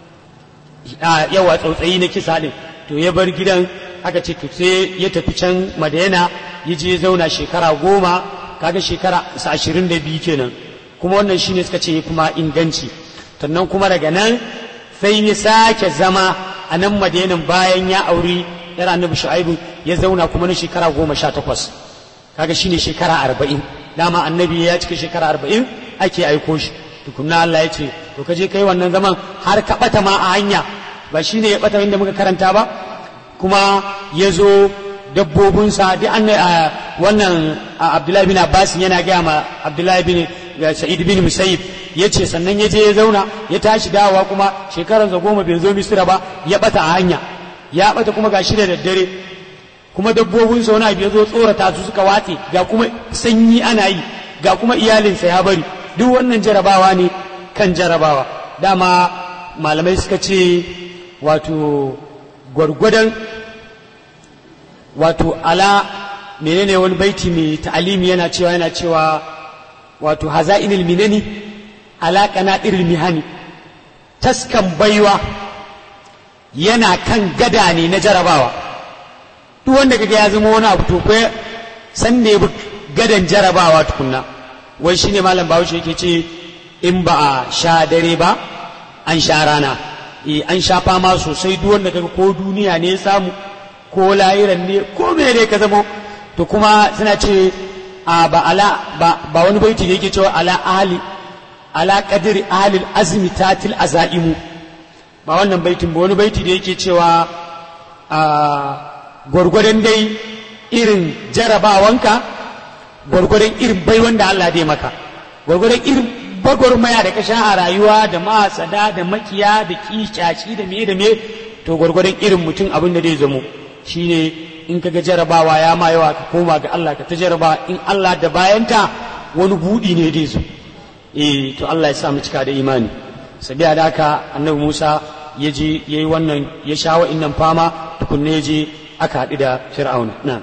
yawa tsautsayi na kisa ɗin to ya bar gidan aka ce to sai ya tafi can madina ya je zauna shekara goma kaga shekara sa ashirin da biyu kenan kuma wannan shine suka ce kuma inganci sannan kuma daga nan sai ya sake zama a nan madinan bayan ya auri yar annabi shu'aibu ya zauna kuma na shekara goma sha takwas kaga shine shekara arba'in dama annabi ya cika shekara arba'in ake aiko shi tukunna Allah ya ce to ka je kai wannan zaman har ka bata ma a hanya ba shine ya bata inda muka karanta ba kuma ya zo dabbobinsa duk an wannan Abdullahi bin Abbas yana gaya ma Abdullahi bin Sa'id bin Musayyib ya ce sannan ya je ya zauna ya tashi dawowa kuma shekaransa goma bai zo Misira ba ya bata a hanya ya bata kuma ga shi da daddare kuma dabbobin sa wani abu ya zo tsorata su suka watse ga kuma sanyi ana yi ga kuma iyalinsa ya bari duk wannan jarabawa ne kan jarabawa dama malamai suka ce wato gwargwadon wato ala menene wani baiti mai ta'alimi yana cewa yana cewa wato haza'inil minani ala qanadiril mihani taskan baiwa yana kan gada ne na jarabawa duk wanda kaga ya zama wani abu to ko san ne gadan jarabawa tukunna wai shine malam Bahaushe yake ce in ba a sha dare ba an sha rana eh an sha fama sosai duk wanda kaga ko duniya ne ya samu ko layiran ne ko me ne ka zama to kuma suna ce a ba ala ba, ba wani baiti da yake cewa ala ahli ala qadri ahli azmi tatil azaimu ba wannan baitin ba wani baiti da yake cewa a gwargwadon dai irin jarabawanka gwargwadon irin baiwan da Allah dai maka gwargwadon irin bagwarmaya da ka sha a rayuwa da masada da makiya da kicaci da me da me to gwargwadon irin mutum abin da zai zamo shine in kaga jarabawa ya ma yawa ka koma ga Allah ka ta jaraba in Allah da bayanta wani budi ne dai zo eh to Allah ya sa mu cika da imani sabiya da haka annabi Musa ya je yayi wannan ya sha wa'innan fama tukunne ya je aka haɗu da Fir'auna na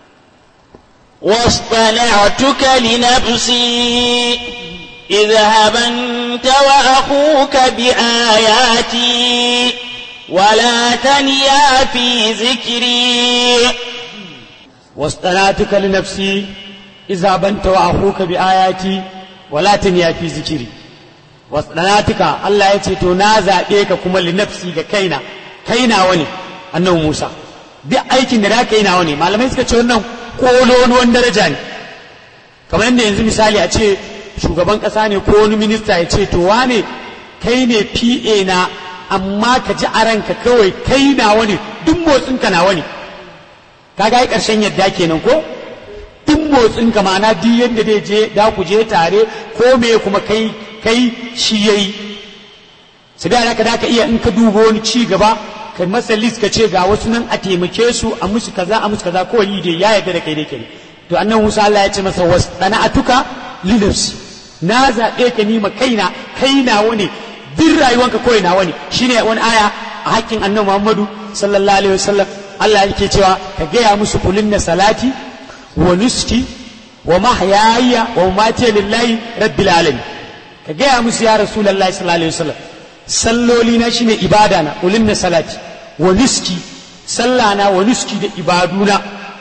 واصطنعتك لنفسي اذهب أنت وأخوك بآياتي ولا تنيا في ذكري واصطنعتك لنفسي اذهب أنت وأخوك بآياتي ولا تنيا في ذكري واصطنعتك الله يتي تنازع بيك كما لنفسي كينا كينا وني أنه موسى duk aikin da zaka yi nawa ne malamai suka ce wannan kololuwan daraja ne kamar yadda yanzu misali a ce shugaban ƙasa ne ko wani minista ya ce to wane kai ne PA na amma ka ji a ranka kawai kai nawa ne duk motsinka nawa ne ka ga ƙarshen yadda kenan ko duk motsinka ma'ana duk yadda zai je da ku je tare ko me kuma kai kai shi yayi su da ka da ka iya in ka duba wani ci gaba kai masa list ka ce ga wasu nan a taimake su a musu kaza a musu kaza ko yi dai ya yarda da kai dai kenan to annan Musa Allah ya ce masa wasana'atuka linafsi na zaɓe ka ni ma kaina kai nawa ne duk rayuwanka kawai nawa ne shine wani aya a hakkin annabi Muhammadu sallallahu alaihi wasallam Allah yake cewa ka gaya musu kulin na salati wa nuski wa mahyaya wa mamati lillahi rabbil alamin ka gaya musu ya rasulullahi sallallahu alaihi wasallam salloli na shine ibada na kulin na salati wa nuski sallana wa nuski da ibaduna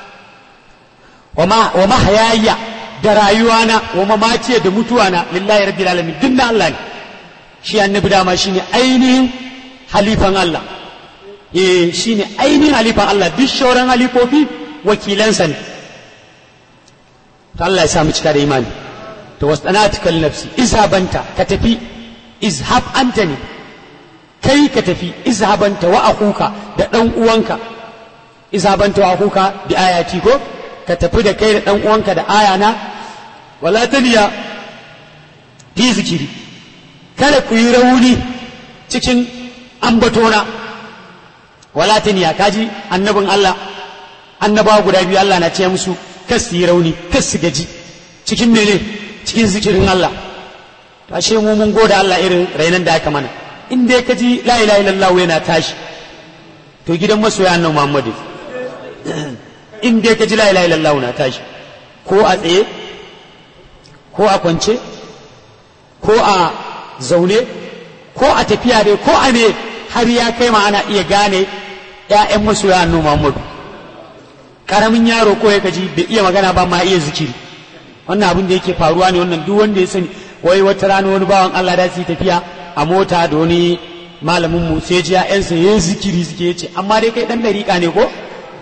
wa mahyaya da rayuwana wa mamati da mutuwana lillahi rabbil alamin duk na Allah ne shi annabi dama shine ainihin halifan Allah eh shine ainihin halifan Allah duk shauran halifofi wakilansa ne to Allah ya samu cika da imani to wasanatika nafsi izhabanta ka tafi izhab anta ne kai ka tafi izhabanta wa akuka da dan uwanka izhabanta wa akuka bi ayati ko ka tafi da kai da dan uwanka da ayana wala taniya fi zikiri kada ku yi rauni cikin ambatona wala taniya kaji annabin Allah annabawa guda biyu Allah na ce musu kas su yi rauni kas su gaji cikin mene cikin zikirin Allah to ashe mu mun goda Allah irin rainan da aka mana in dai ka ji la ilaha illallah yana tashi to gidan masoya annabi Muhammadu in dai ka ji la ilaha illallah na tashi ko a tsaye ko a kwance ko a zaune ko a tafiya dai ko a ne har ya kai ma ana iya gane ‘ya'yan masoya annu Muhammadu ƙaramin yaro ko ya kaji bai iya magana ba ma iya zikiri wannan abin da yake faruwa ne wannan duk wanda ya sani wai wata rana wani bawan Allah da su tafiya a mota da wani malamin mu sai ji ‘ya'yansa ya zikiri suke ya ce amma dai kai ɗan dariƙa ne ko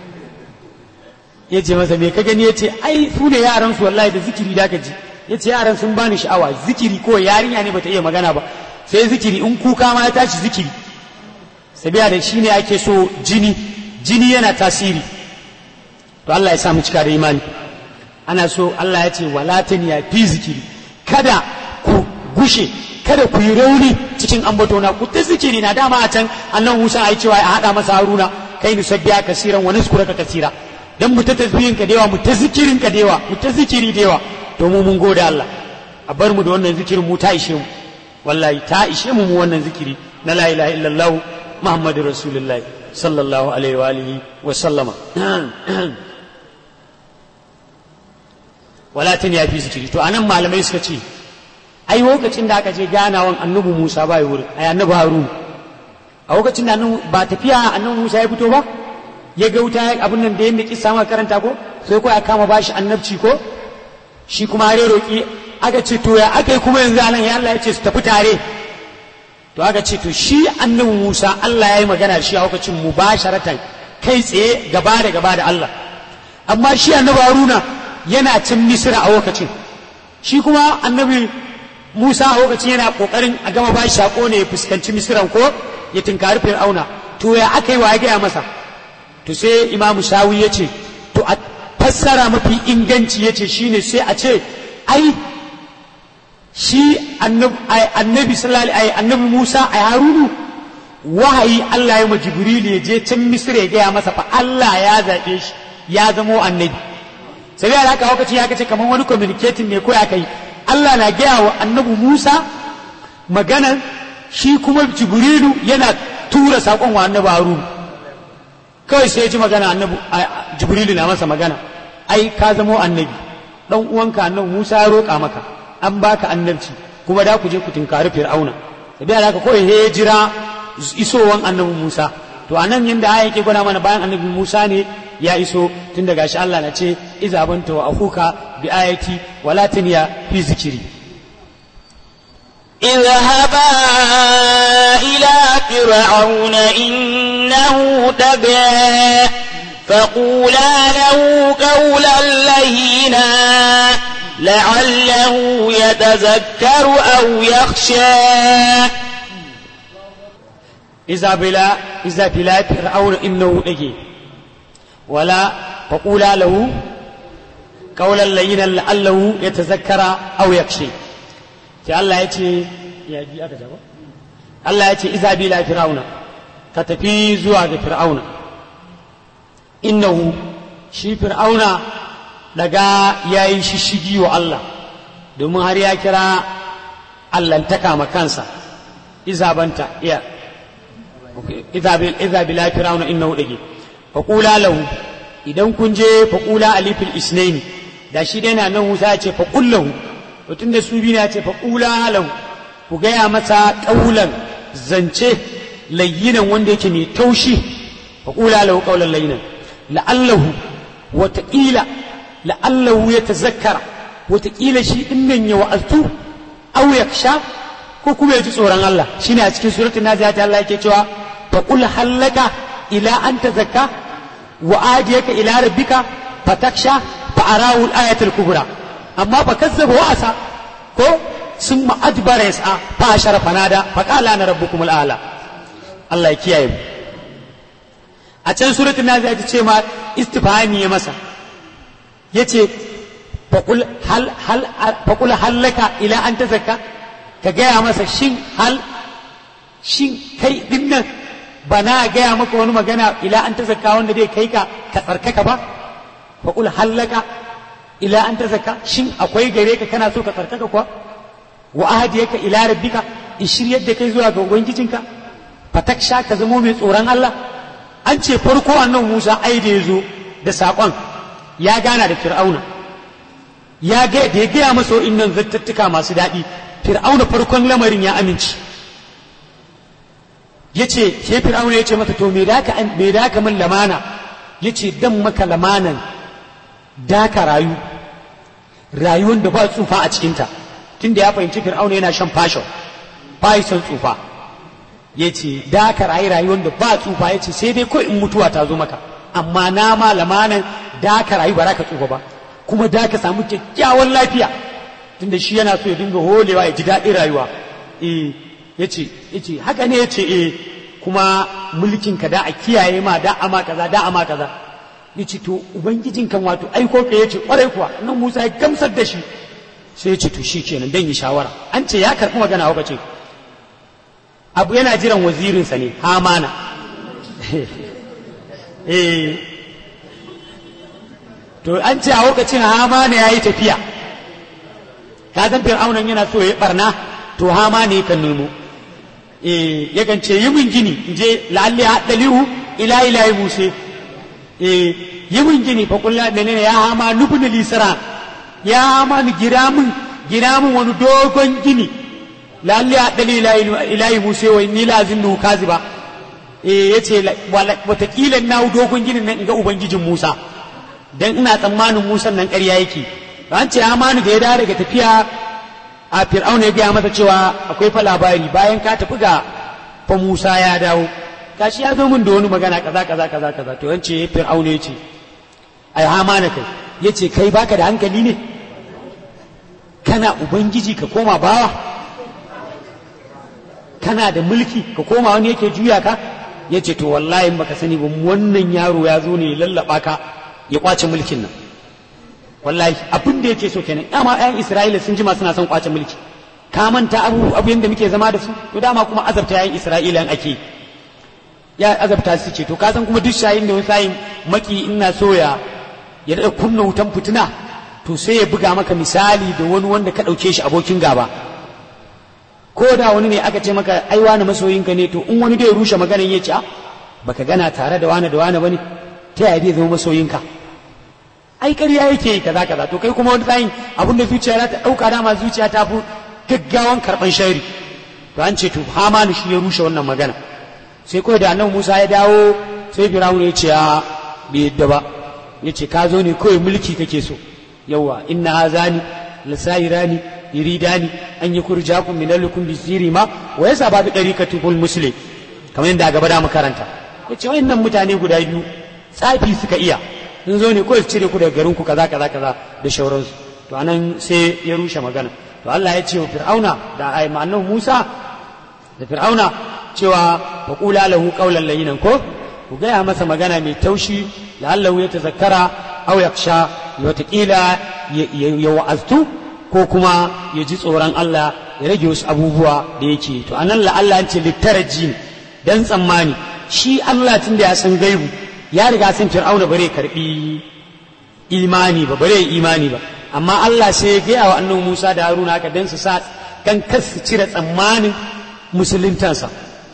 ya ce masa me ka gani ya ce ai su ne yaran su wallahi da zikiri da ka ji ya ce yaran sun bani sha'awa zikiri ko yarinya ne bata iya magana ba sai zikiri in kuka ma ya tashi zikiri sabiya da shi ne ake so jini jini yana tasiri to Allah ya sa mu cika da imani ana so Allah ya ce walatin ya fi zikiri kada ku gushe kada ku yi rauni cikin ambatona ku ta zikiri na dama a can annan Musa ai cewa a hada masa Haruna kai ni sabbiya kasiran wa naskuraka kasira dan mu ta tasbihin ka dewa mu ta zikirin ka dewa mu ta zikiri dewa to mu mun gode Allah a bar mu da wannan zikirin mu ta ishe mu wallahi ta ishe mu mu wannan zikiri na la ilaha illallah muhammadu rasulullah sallallahu alaihi wa alihi wa sallama walatin ya fi zikiri to anan malamai suka ce ai lokacin da aka je ganawan annabi Musa ba yi wurin ai annabi Harun a lokacin da ba tafiya annabi Musa ya fito ba ya ga wuta abin nan da yadda kisa ma karanta ko sai ko ya kama bashi annabci ko shi kuma har roki aka ce to ya aka yi kuma yanzu anan ya Allah ya ce su tafi tare to aka ce to shi annabi Musa Allah ya yi magana da shi a lokacin mubasharatan kai tsaye gaba da gaba da Allah amma shi annabi Haruna yana cin Misra a lokacin shi kuma annabi Musa a lokacin yana kokarin a gama bashi sako ne ya fuskanci Misran ko ya tinkari Fir'auna to ya aka yi wa ya gaya masa to sai Imam Shawi ya ce to a fassara mafi inganci ya ce shine sai a ce ai shi annabi sallallahu annabi Musa a Harunu wahayi Allah ya ma Jibril ya je can Misra ya gaya masa fa Allah ya zaɓe shi ya zamo annabi sai da haka lokaci ya kace kamar wani communicating ne ko ya kai Allah na gaya wa annabi Musa magana shi kuma Jibrilu yana tura saƙon wa annabi Harunu kawai sai ya ji magana annabi Jibrilu na masa magana ai ka zamo annabi dan uwanka annabi Musa ya roƙa maka an baka annabci kuma da ku je ku tinkari fir'auna sai da haka kawai he jira isowan annabi Musa to anan yanda aya yake gwada mana bayan annabi Musa ne ya iso tun daga shi Allah na ce iza banta wa akuka bi ayati wala taniya fi zikiri اذهبا إلى فرعون إنه طغى فقولا له قولا لينا لعله يتذكر أو يخشى إذا بلا إذا بلا فرعون إنه نجي ولا فقولا له قولا لينا لعله يتذكر أو يخشى في الله يتي يا جي أكا الله يتي إذا بلا فرعون كتفي زواج فرعون إنه شي فرعون daga ya yi shishigi wa Allah domin har ya kira allantaka ma kansa izabanta iya iza bila firawuna innahu dage faqula lahu idan kun je faqula alifil isnaini da shi dai na nan Musa ya ce faqul lahu to tunda su biyu ya ce faqula lahu ku gaya masa ƙaulan zance layyinan wanda yake mai taushi faqula lahu qawlan layyinan la'allahu wataƙila la'allahu ya tazakkara wataƙila shi din nan ya wa'azu aw yaksha ko kuma ya ji tsoron Allah shine a cikin suratul naziyat Allah yake cewa faqul hallaka ila an tazakka wa adiyaka ila rabbika fataksha fa arahu al-ayatul kubra amma fa kazzaba wa asa ko sun ma'adbara yasa fa ashara fanada fa qala ana rabbukum al-a'la Allah ya kiyaye mu a can suratul naziyat ce ma istifhami ya masa yace faqul hal hal faqul hallaka ila an tazakka ka gaya masa shin hal shin kai dinnan ba na gaya maka wani magana ila an ta zakka wanda zai kai ka ka tsarkaka ba fa qul hallaka ila an ta zakka shin akwai gare ka kana so ka tsarkaka kuwa wa ahdiyaka ila rabbika in shiryar da kai zuwa ga ubangijinka fataksha ka zamo mai tsoron Allah an ce farko annan Musa ai da yazo da sakon ya gana da Fir'auna ya ga da ya gaya masa innan zattattuka masu daɗi Fir'auna farkon lamarin ya amince ya ce ke fir'auna ya ce mata to me da ka min lamana ya ce dan maka lamanan da ka rayu rayuwar da ba tsufa a cikinta tunda ya fahimci fir'auna yana shan fashon ba son tsufa ya ce da ka rayu rayuwar da ba tsufa ya ce sai dai kawai in mutuwa ta zo maka amma na ma lamanan da ka rayu ba za ka tsufa ba kuma da ka samu kyakkyawan lafiya tunda shi yana so ya dinga holewa ya ji daɗin rayuwa eh ya ce haka ne ya ce e kuma mulkin ka da a kiyaye ma da ama kaza da ama kaza ya ce to ubangijin kan wato aiko ka ya ce kwarai kuwa nan musa ya gamsar da shi sai ya ce to shi kenan dan yi shawara an ce ya karɓi magana haka ce abu yana jiran wazirinsa ne hamana eh to an ce a lokacin hamana ya yi tafiya ka san fir'aunan yana so ya barna to hama ne kan nemo eh yakan ce yi min gini in je lalle haddalihu ila ilahi muse eh yi min gini fa kullu menene ya hama nubni lisra ya hama ni gira min gira min wani dogon gini lalle haddali ila ilahi muse wa inni lazim nu kaziba eh yace watakila na dogon ginin nan in ga ubangijin Musa dan ina tsammanin Musa nan ƙarya yake an ce Hamanu da ya dawo daga tafiya a Fir'auna ya gaya masa cewa akwai fa labari bayan ka tafi ga fa Musa ya dawo gashi ya zo min da wani magana kaza kaza kaza kaza to an ce Fir'auna ya ce ai Hamana kai ya ce kai baka da hankali ne kana ubangiji ka koma bawa kana da mulki ka koma wani yake juya ka ya ce to wallahi baka sani ba wannan yaro ya zo ne ya lallaba ka ya kwace mulkin nan wallahi abin da yake so kenan dama ƴan Isra'ila sun jima suna son kwace mulki ka manta abu abu yanda muke zama da su to dama kuma azabta ƴan Isra'ila an ake ya azabta su ce to ka san kuma duk shayin da wani sayin maki ina so ya ya da kunna wutan fitina to sai ya buga maka misali da wani wanda ka ɗauke shi abokin gaba ko da wani ne aka ce maka ai wani masoyinka ne to in wani da ya rushe maganar ya ce a baka gana tare da wani da wani bane ta yaya zai zama masoyinka ai ƙarya yake yi kaza kaza to kai kuma wani tsayin abin da zuciya za ta ɗauka dama zuciya ta fi gaggawan karɓan shari to an ce to hamanu shi ya rushe wannan magana sai kawai da annabi Musa ya dawo sai Fir'aun ya ce a bai yadda ba ya ce ka zo ne kawai mulki kake so yawa inna hazani lasairani yuridani an yukurjakum min alikum bisiri ma wa yasa ba bi dariqatul muslim kamar yadda gaba da makaranta yace wayannan mutane guda biyu tsafi suka iya sun zo ne kawai su cire ku daga garin ku kaza kaza kaza da shauransu to anan sai ya rushe magana to Allah ya ce wa fir'auna da ai ma'anar Musa da fir'auna cewa faqula lahu qawlan layyinan ko ku gaya masa magana mai taushi la'allahu ya tazakkara aw yaksha wataƙila ya wa'aztu ko kuma ya ji tsoron Allah ya rage wasu abubuwa da yake to anan la'alla an ce littaraji ne dan tsammani shi Allah tun da ya san gaibu ya riga san fir'auna bare karbi imani ba bare imani ba amma Allah sai ya gaya wa annabi Musa da Haruna haka dan su sa kan kas su cire tsammanin musuluntansa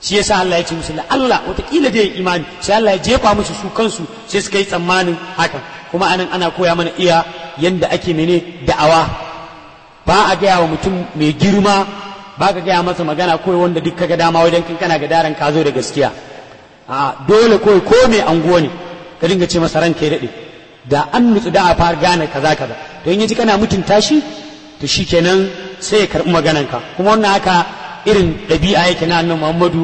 shi yasa Allah ya ce musu la Allah watakila dai imani sai Allah ya jefa musu su kansu sai suka yi tsammanin hakan kuma anan ana koya mana iya yanda ake mene da'awa ba a gaya wa mutum mai girma ba ka gaya masa magana kawai wanda duk kaga dama wajen kin kana ga daren ka zo da gaskiya a dole kawai ko mai anguwa ne ka dinga ce masa ranka ya daɗe da an nutsu da a fara gane kaza kaza to in yaji kana mutunta shi to shikenan sai ya karɓi magananka kuma wannan haka irin ɗabi'a yake na annabi Muhammadu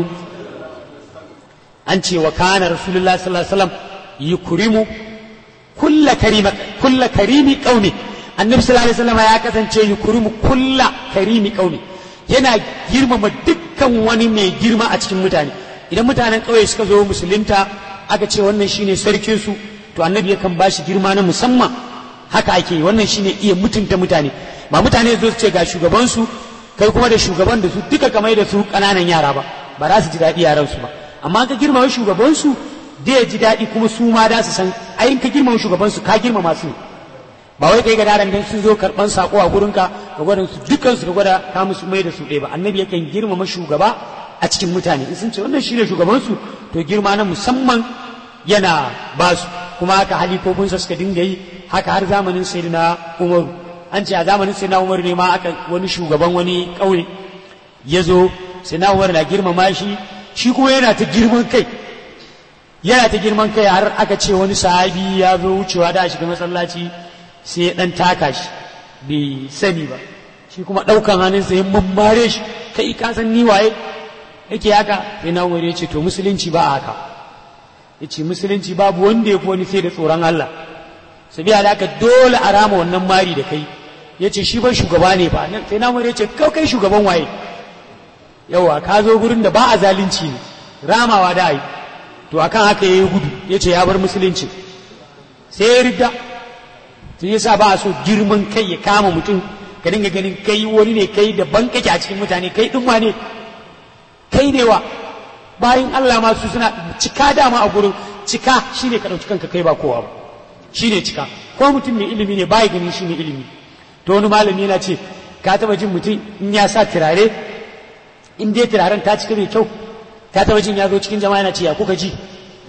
an ce wa kana rasulullah sallallahu alaihi wasallam yukrimu kulla karima kulla karimi qaumi annabi sallallahu alaihi wasallam ya kasance yukrimu kulla karimi qaumi yana girmama dukkan wani mai girma a cikin mutane idan mutanen ƙauye suka zo musulunta aka ce wannan shine sarkin su to annabi yakan ba shi girma na musamman haka ake yi wannan shine iya mutunta mutane ba mutane zo su ce ga shugabansu kai kuma da shugaban da su duka kamar da su ƙananan yara ba ba za su ji daɗi yaran su ba amma ka girmama shugabansu da ya ji daɗi kuma su ma da su san ayin ka girmama shugabansu ka girmama su ba wai kai ga daren dan sun zo karɓan sako a gurinka ka gwada su dukkan su ka gwada ka musu mai da su ɗaya ba annabi yakan girmama shugaba a cikin mutane in sun ce wannan shine shugabansu to girma na musamman yana ba su kuma haka halifofinsa suka dinga yi haka har zamanin sayyidina umaru an ce a zamanin sayyidina umaru ne ma aka wani shugaban wani ƙauye ya zo sayyidina umaru na girmama shi shi kuma yana ta girman kai yana ta girman kai har aka ce wani sahabi ya zo wucewa da shiga masallaci sai ya dan taka shi bai sani ba shi kuma ɗaukan hannunsa ya mammare shi kai ka san ni waye yake haka sai na umar ya ce to musulunci ba a haka ya ce musulunci babu wanda ya fi wani sai da tsoron Allah sabiya da haka dole a rama wannan mari da kai ya ce shi ba shugaba ne ba sai na umar ya ce kai shugaban waye yawa ka zo gurin da ba a zalunci ne ramawa da yi to akan haka ya yi gudu ya ce ya bar musulunci sai ya rida sai yasa ba a so girman kai ya kama mutum ka dinga ganin kai wani ne kai daban kake a cikin mutane kai ɗin ne kai ne wa bayan Allah ma su suna cika dama a gurin cika shine ka ɗauki kanka kai ba kowa ba shine cika ko mutum mai ilimi ne bai ganin shine ilimi to wani malami yana ce ka taba jin mutum in ya sa turare in dai turaren ta cika mai kyau ka taba jin ya zo cikin jama'a yana ce ya kuka ji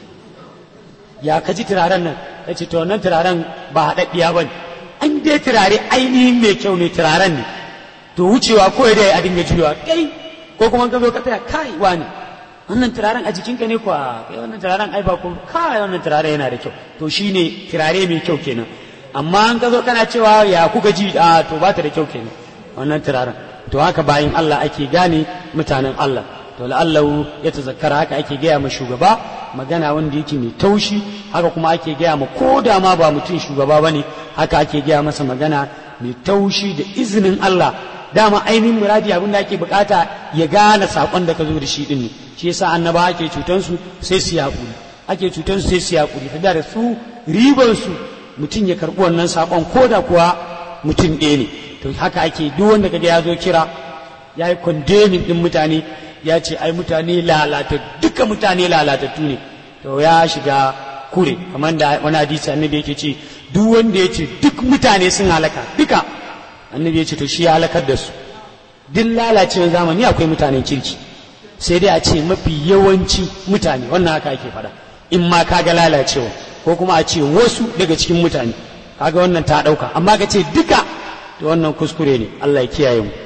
ya ka ji turaren nan ya ce to wannan turaren ba haɗaɗɗiya ba ne an dai turare ainihin mai kyau ne turaren ne to wucewa ko da a dinga juyawa kai ko kuma ka zo ka tsaya kai wani wannan turaren a jikinka ne kuwa kai wannan turaren ai ba ko kai wannan turaren yana da kyau to shine turare mai kyau kenan amma an ka zo kana cewa ya kuka ji a to ba ta da kyau kenan wannan turaren to haka bayan Allah ake gane mutanen Allah to la'allahu ya tazakkara haka ake gaya ma shugaba magana wanda yake mai taushi haka kuma ake gaya ma ko da ma ba mutum shugaba bane haka ake gaya masa magana mai taushi da izinin Allah dama ainihin muradi abin da ake bukata ya gane sakon da ka zo da shi din ne shi yasa annaba ake cutan su sai su yakuri ake cutan su sai su yakuri saboda da su riban su mutum ya karbi wannan sakon ko da kuwa mutum ɗaya ne to haka ake duk wanda kaga ya zo kira ya yi condemning din mutane ya ce ai mutane lalata duka mutane lalatattu ne to ya shiga kure kamar da wani hadisi annabi yake ce duk wanda ya ce duk mutane sun halaka duka annabi ya ce to shi ya halakar da su duk lalacewar zamani akwai mutanen kirki sai dai a ce mafi yawanci mutane wannan haka ake faɗa in ma kaga lalacewa ko kuma a ce wasu daga cikin mutane kaga wannan ta ɗauka amma ka ce duka to wannan kuskure ne Allah ya kiyaye mu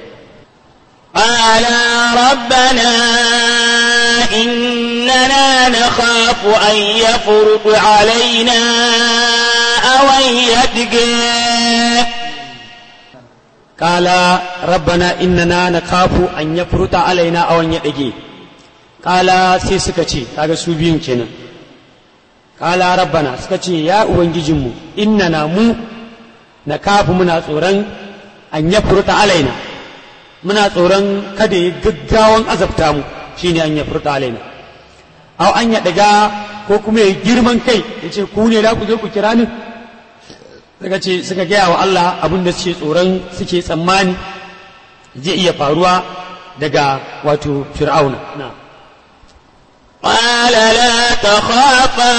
قال ربنا إننا نخاف أن يفرط علينا أو أن يتقى قال ربنا إننا نخاف أن يفرط علينا أو أن يتقى قال سيسكتي kaga su biyun kenan kala rabbana suka ce ya ubangijinmu innana mu na kafu muna tsoron an ya furta alaina muna tsoron kada ya gaggawan azabta mu shine an ya furta alaina aw an ya daga ko kuma ya girman kai ya ce ku ne da ku je ku kira ni suka ce suka gaya wa Allah abin da suke tsoron suke tsammani zai iya faruwa daga wato fir'auna na قال لا تخافا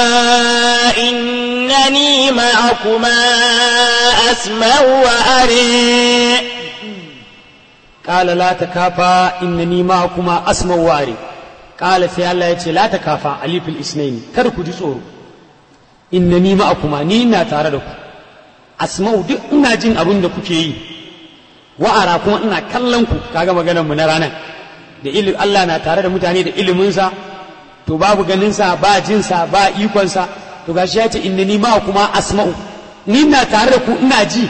إنني معكما أسمع وأري قال لا تكافا إنني معكما أسمع وأري qala sai Allah ya ce la takafa alifil isnaini kar ku ji tsoro innani ma'akuma ni ina tare da ku asma'u duk ina jin abin da kuke yi wa'ara kuma ina kallon ku kaga maganar mu na ranar da ilimin Allah na tare da mutane da iliminsa to babu ganinsa ba jinsa ba ikonsa to gashi ya ce innani ma kuma asma'u ni ina tare da ku ina ji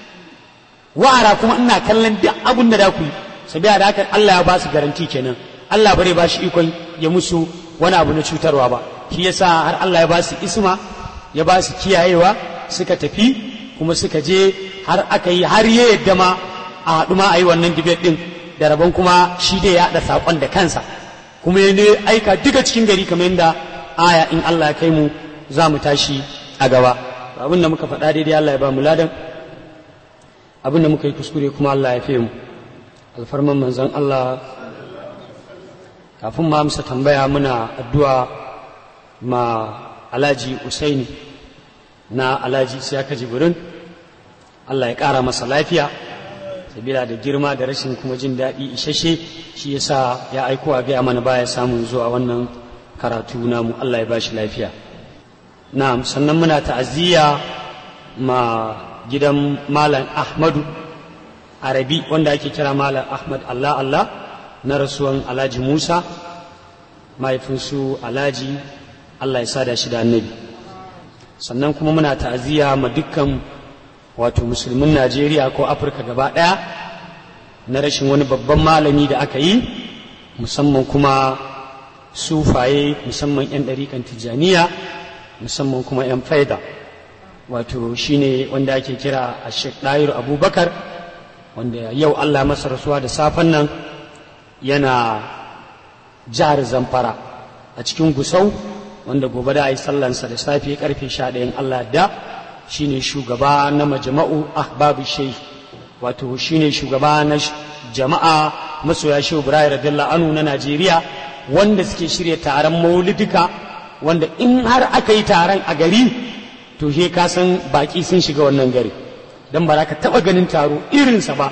wa'ara kuma ina kallon duk abin da da ku yi sabiya da haka Allah ya ba su garanti kenan Allah bare ba shi ikon ya musu wani abu na cutarwa ba shi yasa har Allah ya ba su isma ya ba su kiyayewa suka tafi kuma suka je har aka yi har ya yadda ma a haɗu ma a yi wannan dibet ɗin da rabon kuma shi dai ya haɗa saƙon da kansa kuma ya ne aika duka cikin gari kamar yadda aya in Allah ya kai mu za mu tashi a gaba abin da muka faɗa daidai Allah ya ba mu ladan abin da muka yi kuskure kuma Allah ya fi mu alfarman manzon Allah kafin ma amsa tambaya muna addu'a ma alhaji usaini na alhaji siyaka jibirin Allah ya ƙara masa lafiya sabila da girma da rashin kuma jin daɗi isasshe shi yasa ya aiko a gaya mana baya samun zuwa wannan karatu namu Allah ya ba shi lafiya na'am sannan muna ta'aziyya ma gidan malam ahmadu arabi wanda ake kira malam ahmad allah allah na rasuwan alhaji musa mahaifinsu alhaji allah ya sada shi da annabi sannan kuma muna ta'aziyya ma dukkan wato musulmin najeriya ko afirka gaba ɗaya na rashin wani babban malami da aka yi musamman kuma sufaye musamman 'yan ɗarikan tijjaniya musamman kuma 'yan faida wato shine wanda ake kira a sheikh ɗayir abubakar wanda yau allah masa rasuwa da safen nan yana jihar zamfara a cikin gusau wanda gobe da a yi sallansa da safe karfe sha ɗayan allah da shine shugaba na majama'u ahbabu shai wato shine shugaba na jama'a masoya shehu ibrahim radiyallahu anhu na najeriya wanda suke shirya taron maulidika wanda in har aka yi taron a gari to he ka san baki sun shiga wannan gari don ba za ka taɓa ganin taro irinsa ba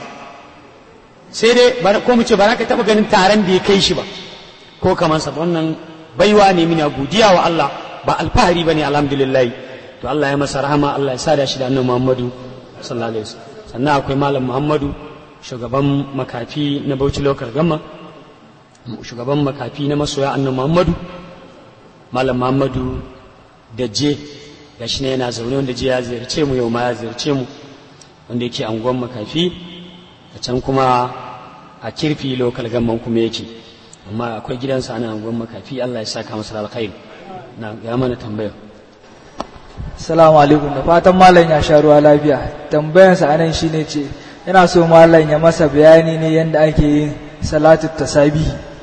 sai dai ko mu ce ba za ka taɓa ganin taron da ya kai shi ba ko kamar sa wannan baiwa ne mina godiya wa Allah ba alfahari ba ne alhamdulillah to Allah ya masa rahama Allah ya sada shi da annabi Muhammadu sallallahu alaihi wasallam sannan akwai malam Muhammadu shugaban makafi na Bauchi local gamma shugaban makafi na masoya annabi Muhammadu malam Muhammadu da je ga shi ne yana zaune wanda je ya ziyarce mu yau ma ya ziyarce mu wanda yake anguwan makafi a can kuma a kirfi lokal gamman kuma yake amma akwai gidansa ana anguwan makafi Allah ya saka masa alkhairi na ga mana tambaya Assalamu alaikum da fatan malam ya sha ruwa lafiya tambayansa anan shine ce yana so malam ya masa bayani ne yadda ake yin salatu tasabi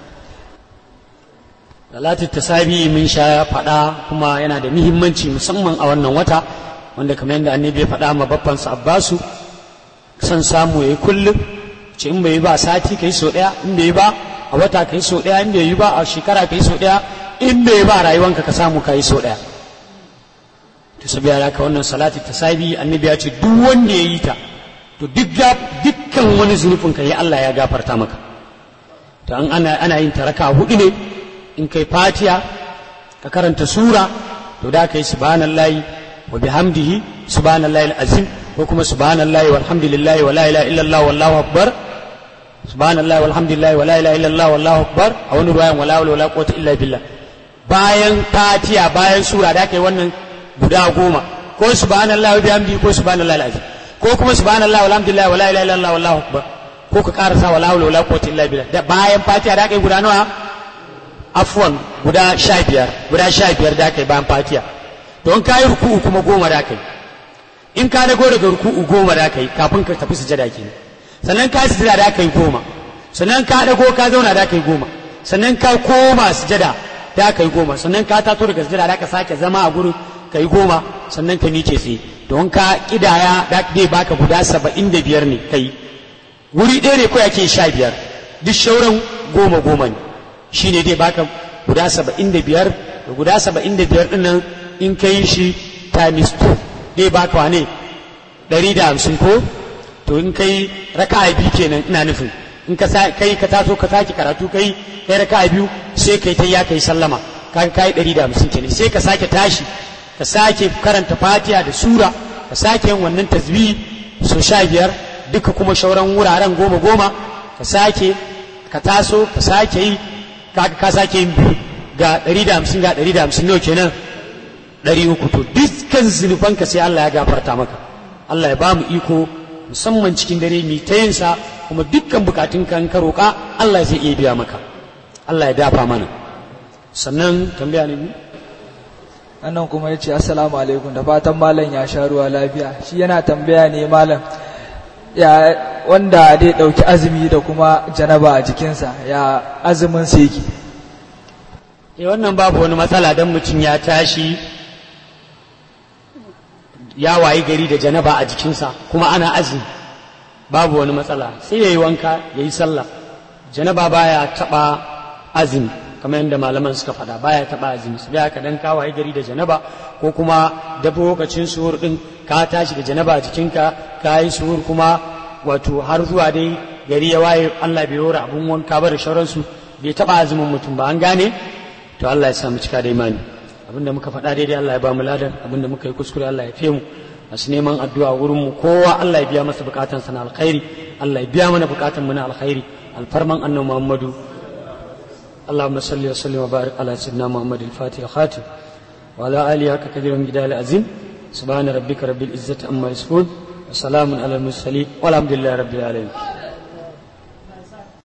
salatu tasabi mun sha faɗa kuma yana da muhimmanci musamman a wannan wata wanda kamar yadda annabi ya faɗa ma babbansa abbasu san samu yayi kullum ce in bai yi ba sati kai so ɗaya in bai yi ba a wata kai so ɗaya in bai yi ba a shekara kai so ɗaya in bai yi ba a rayuwanka ka samu kai so ɗaya to sabiya da ka wannan salati tasabi annabi ya ce duk wanda ya yi ta to duk dukkan wani zunubin ka ya Allah ya gafarta maka to an ana ana yin taraka hudu ne in kai fatiya ka karanta sura to da kai subhanallahi wa bihamdihi subhanallahi alazim ko kuma subhanallahi walhamdulillahi wa la ilaha illallah wallahu akbar subhanallahi walhamdulillahi wa la ilaha illallah wallahu akbar a wani ruwayan wala hawla wala quwwata illa billah bayan fatiya bayan sura da kai wannan guda goma ko subhanallahi wa bihamdihi ko subhanallahi alazim ko kuma subhanallahi walhamdulillahi wa la ilaha illallah wallahu akbar ko ka karasa wala hawla wala quwwata illa billah da bayan fatiya da kai guda nawa afwan guda sha biyar guda sha biyar da kai bayan fatiya to in ka yi ruku'u kuma goma da kai in ka dago daga ruku'u goma da kai kafin ka tafi sujada ke sannan ka sujada da kai goma sannan ka dago ka zauna da kai goma sannan ka koma sujada da kai goma sannan ka tato daga sujada da ka sake zama a gurin kai goma sannan ka miƙe tsaye don ka kidaya da zai baka guda saba'in da biyar ne kai wuri ɗaya ne ko yake sha biyar duk shauran goma goma ne shi ne dai baka guda saba'in da biyar da guda saba'in da biyar ɗinnan in ka yi shi times 2 dai baka wane ɗari da hamsin ko to in kai raka biyu kenan ina nufin in ka kai ka taso ka sake karatu kai kai raka biyu sai kai ta ya kai sallama kaga kai ɗari da hamsin kenan sai ka sake tashi ka sake karanta fatiha da sura ka sake yin wannan tasbih so sha biyar duka kuma shauran wuraren goma goma ka sake ka taso ka sake yi kaga ka sake yin biyu ga ɗari da hamsin ga ɗari da hamsin nawa kenan ɗari uku to dukkan zunubanka sai Allah ya gafarta maka Allah ya ba mu iko musamman cikin dare mai ta yinsa kuma dukkan bukatun kan ka roƙa Allah zai iya biya maka Allah ya dafa mana sannan tambaya ne annan kuma ya ce assalamu alaikum da fatan malam ya sha ruwa lafiya shi yana tambaya ne malam ya wanda dai ɗauki azumi da kuma janaba a jikinsa ya azumin sa yake eh wannan babu wani matsala dan mutum ya tashi ya wayi gari da janaba a jikinsa kuma ana azumi babu wani matsala sai ya yi wanka ya yi sallah janaba baya taɓa azumi kamar yadda malaman suka faɗa baya taɓa azumi su biya ka dan ka wayi gari da janaba ko kuma dafa lokacin suhur ɗin ka tashi da janaba a jikinka ka yi suhur kuma wato har zuwa dai gari ya waye Allah bai yora abun wanka ba da sauransu bai taɓa azumin mutum ba an gane to Allah ya samu cika da imani abinda muka faɗa daidai Allah ya ba mu ladan abinda muka yi kuskure Allah ya fe mu masu neman addu'a wurin mu kowa Allah ya biya masa bukatan sa na alkhairi Allah ya biya mana bukatan mu na alkhairi alfarman annabi Muhammadu اللهم صل وسلم وبارك على سيدنا محمد الفاتح الخاتم وعلى آله حق قدر من جدال العظيم سبحان ربك رب العزة عما يصفون وسلام على المرسلين والحمد لله رب العالمين